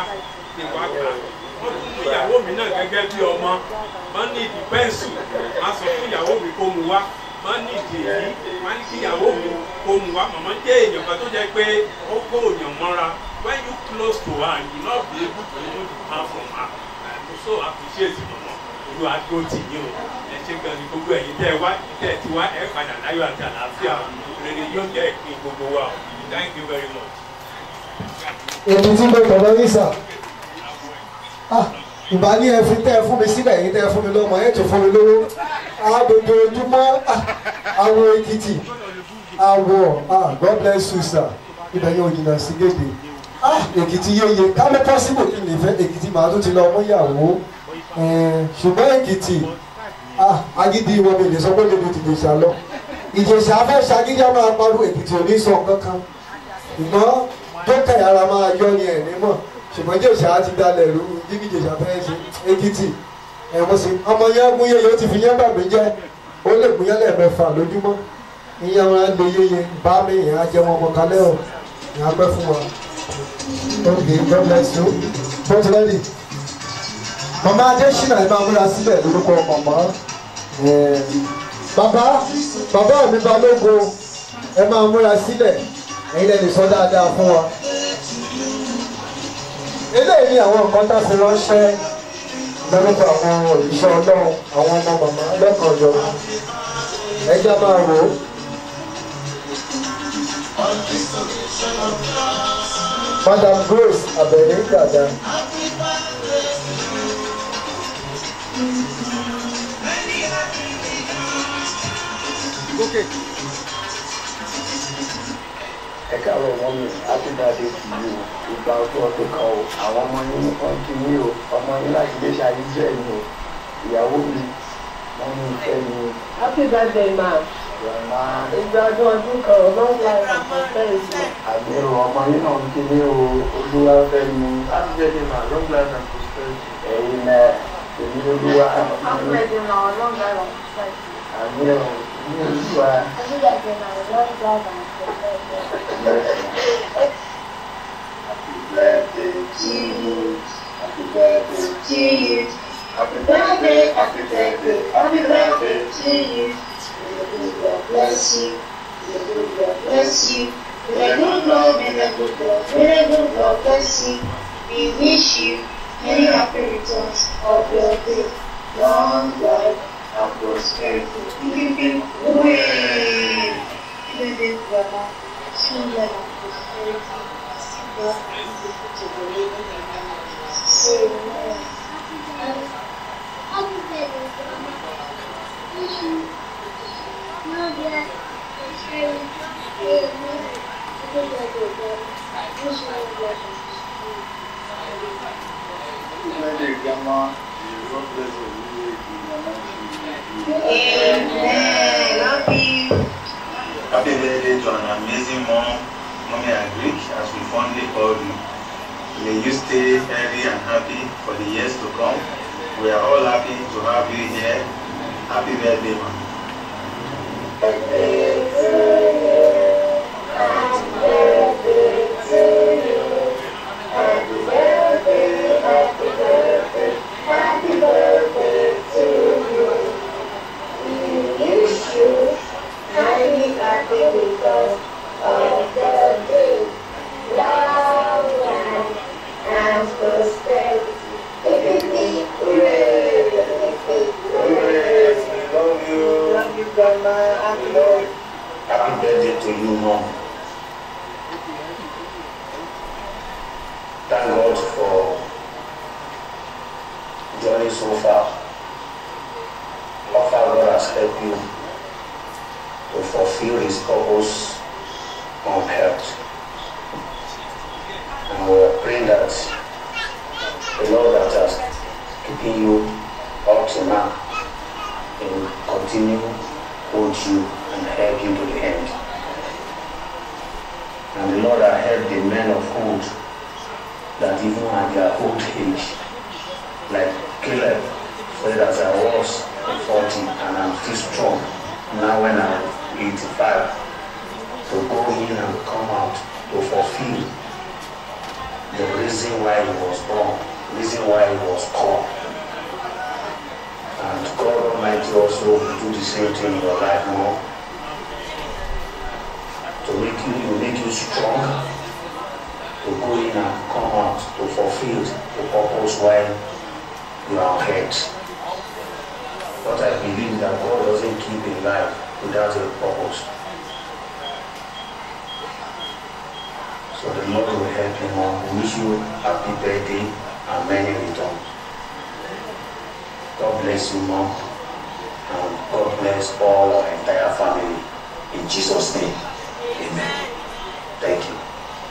ti wá kà wọ́n tún mú ìyàwó mi náà gẹ́gẹ́ bí ọmọ wọ́n ní ìdí pẹ́ǹsù wọ́n sọ fún ìyàwó mi kó mu wá wọ́n ní ìdí èyí wọ́n ní kí ìyàwó mi kó mu wá màmá jẹ́ èèyàn kan tó jẹ́ pé ó kó èèyàn mọ́ra when you close to her you no be able to remove the hand from her I so appreciate mama olú adó tì yín o ẹ ṣe gan ni gbogbo ẹ̀yin tẹ́ ẹ wá tẹ́ ẹ ti wá ẹ padà láyọ̀ àti àlàáfíà rere yóò jẹ́ ìpín gbogbo wa o thank you very much. èmi tí mo tọ̀rọ̀ yín sà Ah, ìbá ní ẹ fi tẹ́ ẹ fún mi sílẹ̀ yín tẹ́ ẹ fún mi lọ́mọ ẹ tún fún mi lówó àdòdò ojúmọ́ ah, àwọn èkìtì àwọ̀ ah, God bless you sir ibẹ̀ yóò jìnnà sí gèdè ah, èkìtì yéye kámi pọ́sibò kí ni ìfẹ́ èkìtì màá tún ti lọ ọmọ ìyàwó Eh, ṣùgbọ́n èkìtì ah, agídí wọn mi lè sọ pé lè mi ti lè ṣà lọ ìjẹ̀ṣà fẹ́ ṣagídí àwọn apárò èkìtì ò ní sọ kankan ṣùgbọ́n tó kẹ̀yàrá máa yọ ni ẹ̀ nímọ̀ ṣùgbọ́n ìjẹ̀ṣà ti dalẹ̀ rú jíjí ìjẹ̀ṣà fẹ́ ṣe èkìtì ẹ̀ mo sì ọmọ yẹn gún yẹyẹ ó ti fi yẹn bàgbé jẹ́ ó lè gún yẹn lẹ́ẹ̀mẹ́fà lójúmọ́ ìyẹn wọn á lè yẹyẹ bá mi ìyẹn á jẹ́ wọn ọmọ kalẹ́ ọ̀ ìyẹn á pẹ́ fún wa okay God bless you both ready mama adesina ẹ máa múra sílẹ̀ lórúkọ mama ẹ̀ bàbá bàbá mi balógun ẹ máa múra sílẹ̀ ẹ̀yin lè lè sọ dáadáa fún wa. eléyìí ni àwọn nǹkan tá a fi ránṣẹ́ lórúkọ àwọn òṣìṣẹ́ ọlọ́run àwọn ọmọ màmá lẹ́kọ̀ọ́ yọ ẹja máa wò ó. madam grace abẹ̀lẹ̀ dada. Okay. ẹ káàárọ̀ wọn mi àtúndàdé kì í o ìgbà ọdún ọdún kan o àwọn ọmọ yín wọn kì í o ọmọ yín láti lè ṣayé jẹ́ ẹ̀yìn o ìyàwó mi wọn ní ìfẹ́ mi o. Happy birthday, ma. Grandma Ìgbà ọdún ọdún kan ò long life and prosperity. àmì o ọmọ yín náà ń kí ní o olúwa fẹ́ mi. Happy birthday ma long life and prosperity. ẹ̀yin náà èmi olúwa Happy birthday, ma. Long life and prosperity. àmì o ní olúwa. Happy birthday, ma. Long life and prosperity. Happy birthday to you. Happy birthday to you. Happy birthday, happy birthday, happy birthday to you. May the good God bless you. May the good God bless you. May the good Lord, may the good God, may the good God bless you. We wish you many happy returns of your day. Long life and prosperity. Give you way. Give you grandma. Long life and prosperity. God is able to believe in the name of Jesus. Amen. Happy birthday, Grandma. Wish you long life and prosperity. Amen. Happy birthday, Grandma. Wish you long life and prosperity. birthday, Grandma. God bless you. Amen. Love you. Happy birthday to an amazing mom, Mommy Agric, as we fondly call you. May you stay healthy and happy for the years to come. We are all happy to have you here. Happy birthday, mom. Love you. Love you, Grandma. Happy birthday. Happy birthday to you, mom. Thank God for journey so far. How far God has helped you to fulfill His purpose on earth. And we are praying that the Lord that has keeping you up to now will continue hold you and help you to the end. And the Lord that helped the men of old that even at their old age, like Caleb, said as I was at 40 and I'm still strong, now when I'm 85, to go in and come out to fulfill the reason why he was born, reason why he was called. And God Almighty also will do the same thing in your life more. To make you, to make you strong, to go in and come out, to fulfill the purpose why you are on earth. But I believe that God doesn't keep a life without a purpose. So the Lord will help you more. We wish you happy birthday and many returns. God bless you more. And God bless all our entire family. In Jesus' name. Amen. Thank you.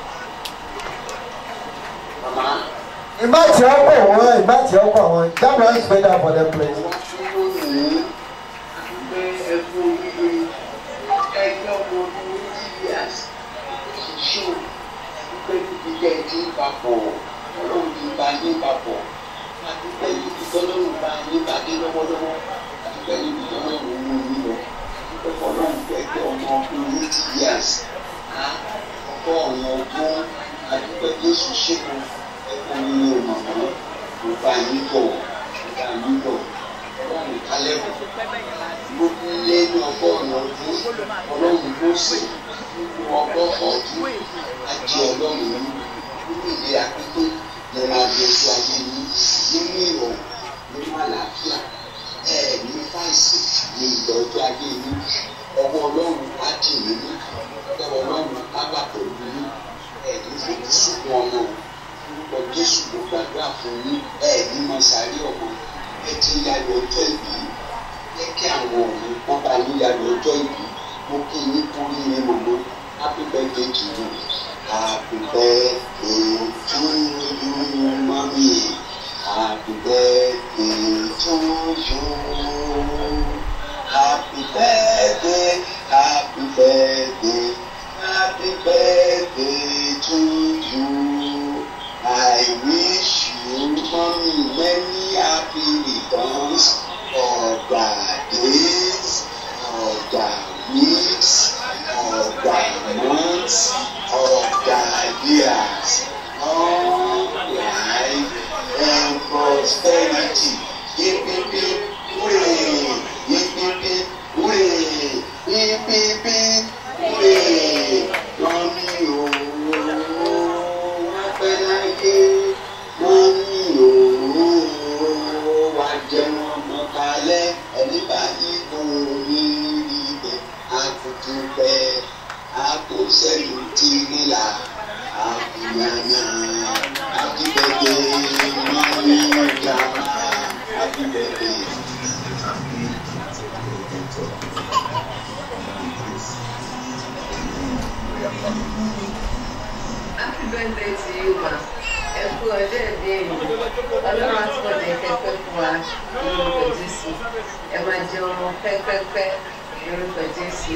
Mama, ìgbà tí ó pọ̀ wọ́n ìgbà tí ó pọ̀ wọ́n jábọ̀ is better for them place. lónìí pé ẹkú oríire ẹgbẹ́ ọmọ ọdún years ṣíṣú pé níbi tẹ́ ẹ ti ń papọ̀ ọlọ́run ti bá yín papọ̀ àdúgbò níbi tọ́lọ́run bá yín pàdé lọ́wọ́lọ́wọ́ àdúgbò níbi tọ́lọ́run mú yín lọ àdúgbò ọlọ́run ẹgbẹ́ ọmọ ọdún years ọkọ ọ̀run ọdún àdúgbò Jésù ṣẹ́gun ẹkú oríire màmá mo bá yín bọ̀ mo bá yín bọ̀ ọlọ́run kálẹ̀ bọ̀ ló lé ní ọgọ́rùn-ún ọdún ọlọ́run ló sì nínú ọgọ́rùn-ún ọdún ajé ọlọ́run nínú ìlera pípé lè máa gbé ojú ayé yín nínú ìrọ̀rùn nínú àlàáfíà ẹ ní fáìsì ní ìgbà ọjọ́ ayé yín ọwọ́ ọlọ́run á dì yín ní ọwọ́ ọlọ́run á bà pẹ̀lú yín ẹ ní fojú sunkún ọmọ orúkọ jésù ló gbàdúrà fún yín ẹ ní mọ sáré ọmọ ẹ ti yàgò ọjọ́ ìbí jẹ́ kí àwọn òun wọ́n bá yín yàgò ọjọ́ ìbí mo kí yín kú yín mọ̀mọ́ happy birthday to you happy birthday to you mami happy birthday to you happy birthday happy birthday happy birthday to you. I wish you mommy many happy returns of the days, of the weeks, of the months, of the years. Long life and prosperity. Hip hip hip, hooray! Hip hip hip, hooray! Hip hip hip, hooray! Mommy, oh, pẹ́ láyé wọ́n ní òru wá jẹun ọmọ kalẹ̀ ẹni báyìí kò ní rí bẹ́ẹ̀ àkùtù pẹ́ àkóṣẹ́lú tìrìlà àkùnyànyà àkìbẹ̀dẹ̀ mọ́rí ọjà àkìbẹ̀dẹ̀. Happy birthday to you, ma. Ẹ kú ọjọ́ ìbí èyí. Ọlọ́run á túbọ̀ jẹ́ kẹ́kẹ́ fún wa lórúkọ Jésù. Ẹ máa jẹ ọmọ pẹ́pẹ́pẹ́ lórúkọ Jésù.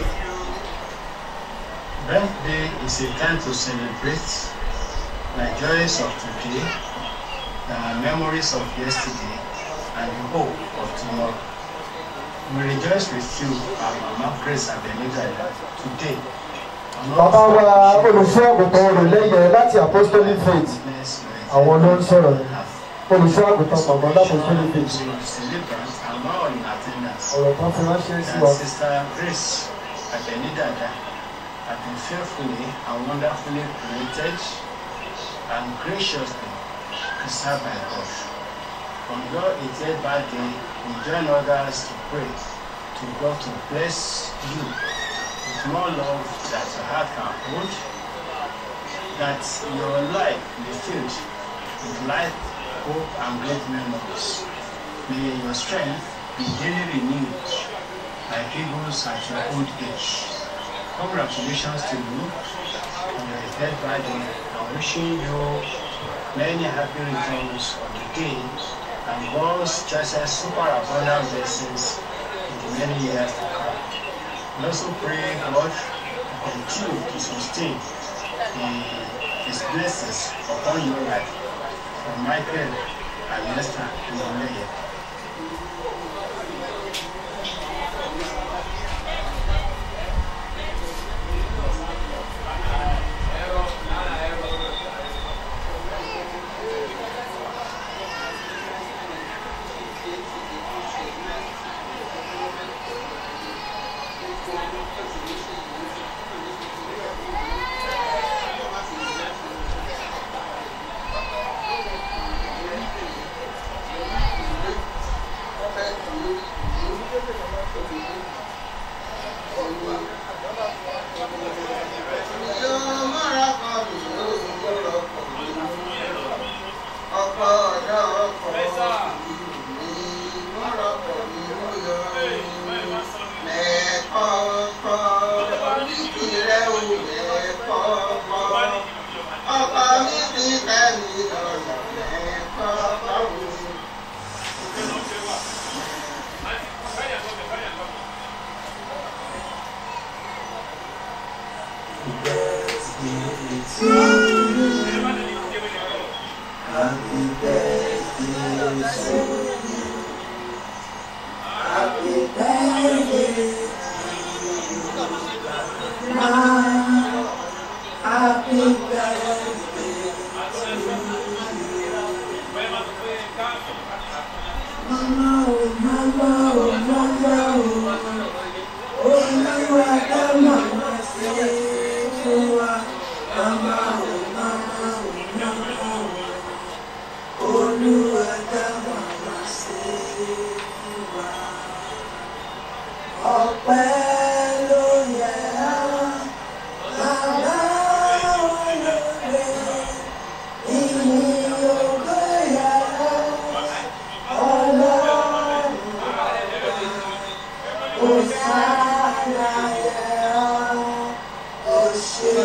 Birthday is a time to celebrate the joys of today, the memories of yesterday, and the hope of tomorrow. We rejoice with you, our Mama Grace Abenida, today. bàbá wa olùṣọ́ àgùntàn olùlẹ́yẹ láti apostolic faith àwọn ló ń sọ̀rọ̀ yìí olùṣọ́ àgùntàn bàbá lápostolic faith Celebrant and now in attendance. ọ̀rọ̀ kan fi ránṣẹ́ sí And wa. Sister Grace Abenidada have been fearfully and wonderfully created and graciously preserved by God. On your 88th birthday, we join others to pray to God to bless you with more love that your heart can hold, that your life be filled with light, hope, and great memories. May your strength be daily renewed like eagles at your old age. Congratulations to you on your dead birthday and wishing you many happy returns of the day and God's choicest super abundant blessings in the many years to come. We also pray God to continue to sustain the- His blessings upon your life. From Michael and Esther Iwoleye. bíbélì lọ́rọ̀ ẹ̀kọ́ lọ́rùn. Happy birthday to you. Happy birthday Ma. Happy birthday to you. Mama, oh, mama, oh, mama, oh. Olúwa dá màmá sí fún wa. Mama, oh, mama, oh, mama, oh. Olúwa dá màmá sí fún wa. Ọpẹ́ ló yẹ ọ́, bàbá olóore. Ìyìn ògo yẹ ọ́, Ọlọ́run. Hosanna yẹ ọ́, o ṣé.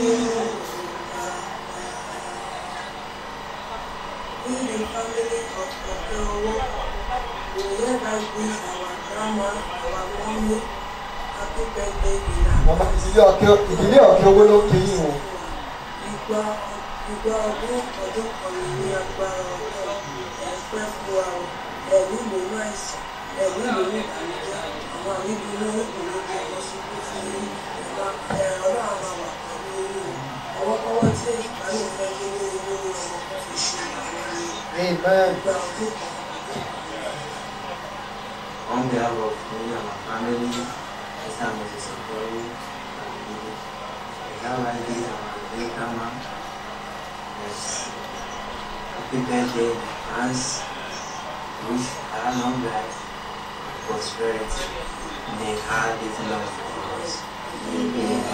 We the family of Okeowo, we hereby wish our grandma, our mommy, happy birthday in Màmá ìdílé ọ̀kẹ́ ìdílé ọ̀kẹ́ owó ló kí yín o. Ìgbà ìgbà ọdún ọdún kan ní agbára ọlọ́run ẹ̀pẹ́ fún wa o. Ẹ̀mí ìlú àìsàn, ẹ̀mí ìlú ìbànújẹ́, àwọn àríbi inú ìlú jẹ́ ọmọ ṣubú fún yín. Ìgbà ẹ̀rọ náà máa wà pẹ̀lú yín. Ọwọ́kọ́wọ́ tí ìbálò fẹ́ gbé ní inú ọmọ ìṣòro àwọn ẹni. Amen. Ìgbà ọdún kan. On behalf of me and my family, Esther Moses Okoro, and Ezawadi and my great grandma, yes, happy birthday in advance. Wish her long life and prosperity. May her live long for us. Amen.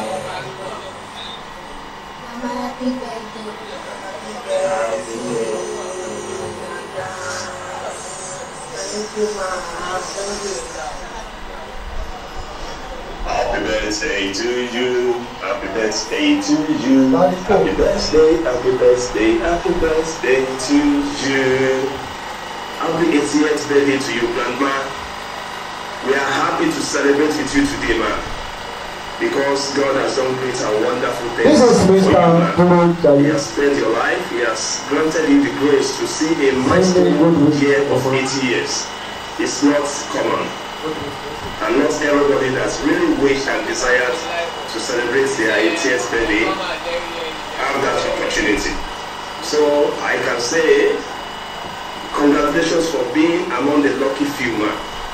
Mama, happy birthday. Happy birthday. Thank you, ma. Thank you. Happy birthday to you. Happy birthday to you. Happy birthday, happy birthday, happy birthday to you. Happy 80th birthday to you, Grandma. We are happy to celebrate with you today, man. Because God has done great and wonderful things. This is for you, Mr. man. Duro He Jaye. has spent your life. He has granted you the grace to see a milestone year of 80 years. It's not common. And not everybody that's really wished and desired to celebrate their 80th birthday have that opportunity. So I can say congratulations for being among the lucky few man.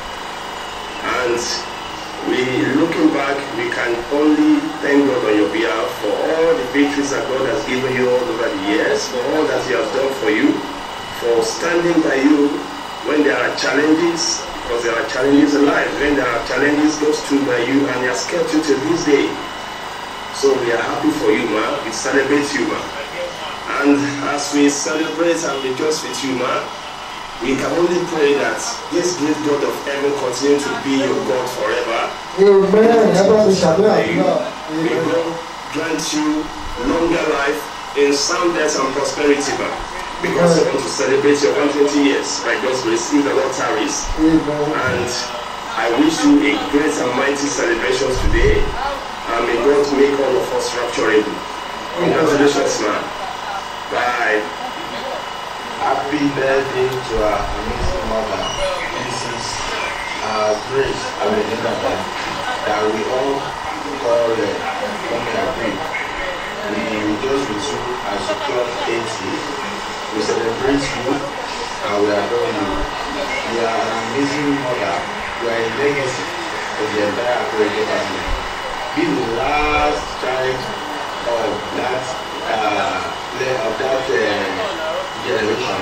And we looking back, we can only thank God on your behalf for all the victories that God has given you all over the years, for all that He has done for you, for standing by you when there are challenges, because there are challenges in life. When there are challenges, God stood by you and He has kept you till this day. So we are happy for you, man. We celebrate you, man. And as we celebrate and rejoice with you, man, we can only pray that this great God of heaven continue to be your God forever. Amen. Ẹ bá mi ṣàdúrà May àdúrà. may God grant you longer life in soundness and prosperity, man. Because you want to celebrate your 120 years by God's grace in the Lord tarries. And I wish you a great and mighty celebrations today. And may God make all of us rapturable. Congratulations, man. Bye. Happy birthday to our amazing mother, Mrs. Uh, Grace Abenidaba, that we all call uh, Mommy Agree. We rejoice with you as you clock 80. We celebrate you and we adore you. You are an amazing mother. You are a legacy of the entire Akwege family. Be the last child of that uh, le- of that uh, generation.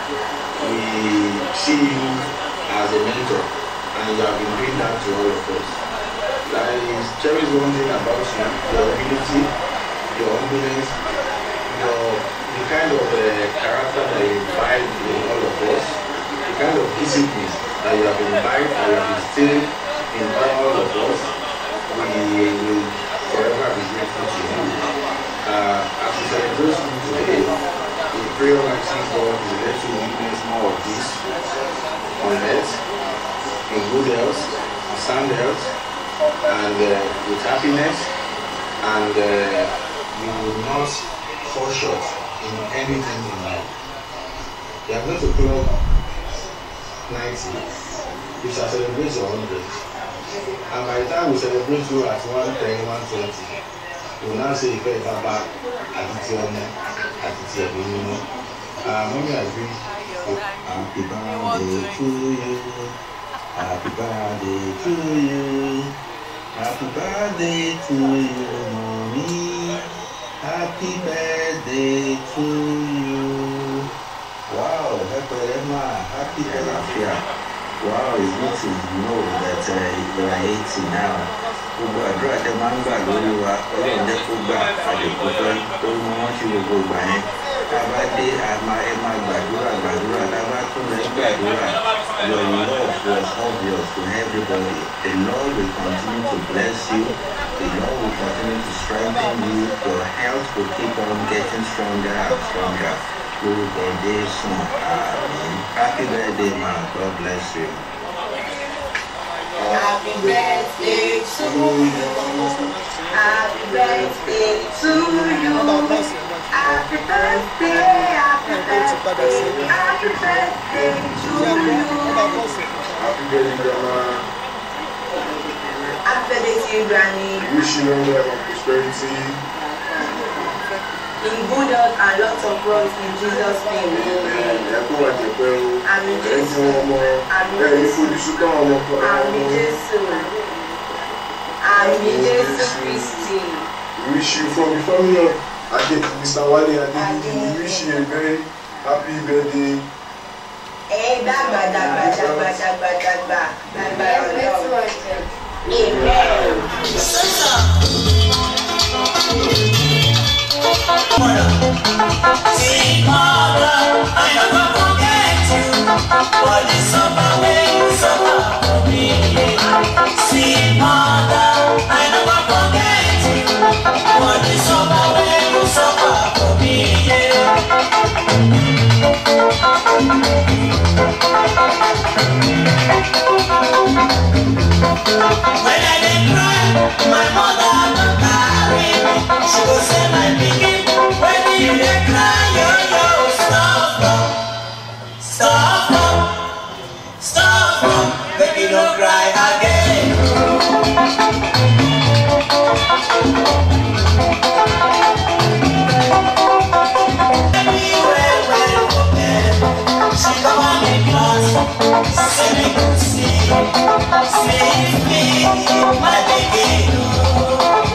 We see you as a mentor and you have been doing that to all of us. There is there is one thing about you, your humility, your humbleness, your the kind of uh, character that you imbibe in all of us, the kind of discipline that you have imbibed and you have instilled in all of us. We will forever be grateful to you. Uh, as we celebrate you today, pray Almighty God will let you witness more of this on earth, in good health, sound health, and uh, with happiness, and uh, you will not fall short in anything in life. You are going to clock 90. You shall celebrate your 100. And by the time we celebrate you at 110, 120, we will now say ìfẹ́ ìbábá àti ti ọmọ àti ti ẹ̀mí mímọ́. Mọ́mí àgbé happy birthday to you happy birthday to you happy birthday to you mommy happy birthday to you. Wow, ẹ máa happy àlàáfíà. Wow, it's good to know that uh, you are eighty now. Gbogbo àdúrà tẹ máa ń gbà lórí wa, ọlọ́run jẹ́ kó gbà àdìpọ̀pẹ́ tó mú wọn sí gbogbo ìgbà yẹn. Tá a bá dé, a máa ẹ máa gbàdúrà gbàdúrà. Tá a bá tún lẹ gbàdúrà, your love was obvious to everybody. The Lord will continue to bless you. The Lord will continue to strengthen you. Your health will keep on getting stronger and stronger. Lórúkọ Jésù, àmín. Happy birthday, ma. God bless you. Happy birthday to you. Happy birthday to you. Happy birthday, happy birthday, happy birthday to you. Happy birthday, Grandma. Happy birthday to you, Granny. Wish you long life and prosperity. In good health and lots of growth in Jesus' name. Ẹ kó wa jẹ pẹ́ o. Àmì Ẹ Jésù. fún ọmọ. Àmì Ẹ ní fojú sútọ́ ọmọ kan. Àmì Jésù. Àmì Jésù Kristi. Wish you from the family of Ade, Mr. Wale Adedidi. We wish you a very happy birthday. Ẹ dàgbà dàgbà dàgbà dàgbà dàgbà dàgbà ọlọ́run. Amen. See, mother, I never forget you. For the summer when you suffer for me. See, mother, I never forget you. For the summer when you suffer for me. When I dey cry, my mother go carry me. She go say, my pikin, when you dey cry, yo yo, stop up, stop up, stop up, baby no cry again. Baby, well, well, okay. She come on me class, say me good see, sleep me, my baby.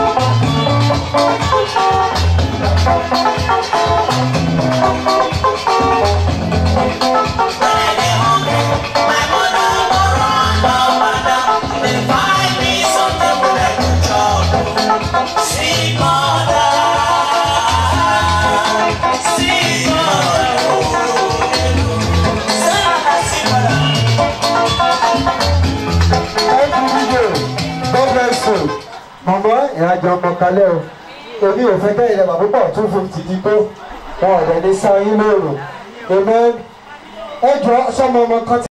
Sweet mother, sweet God bless you. Màmá ìrìnàjò ọmọ kalẹ̀ o. Èmi ò fẹ́ kẹ́yìn lẹ́wà púpọ̀ two fifty ti tó. Wọn ò dẹ̀ ní sáyé lóòrùn. Amen. Ẹ jọ sọmọ ọmọ kan tí.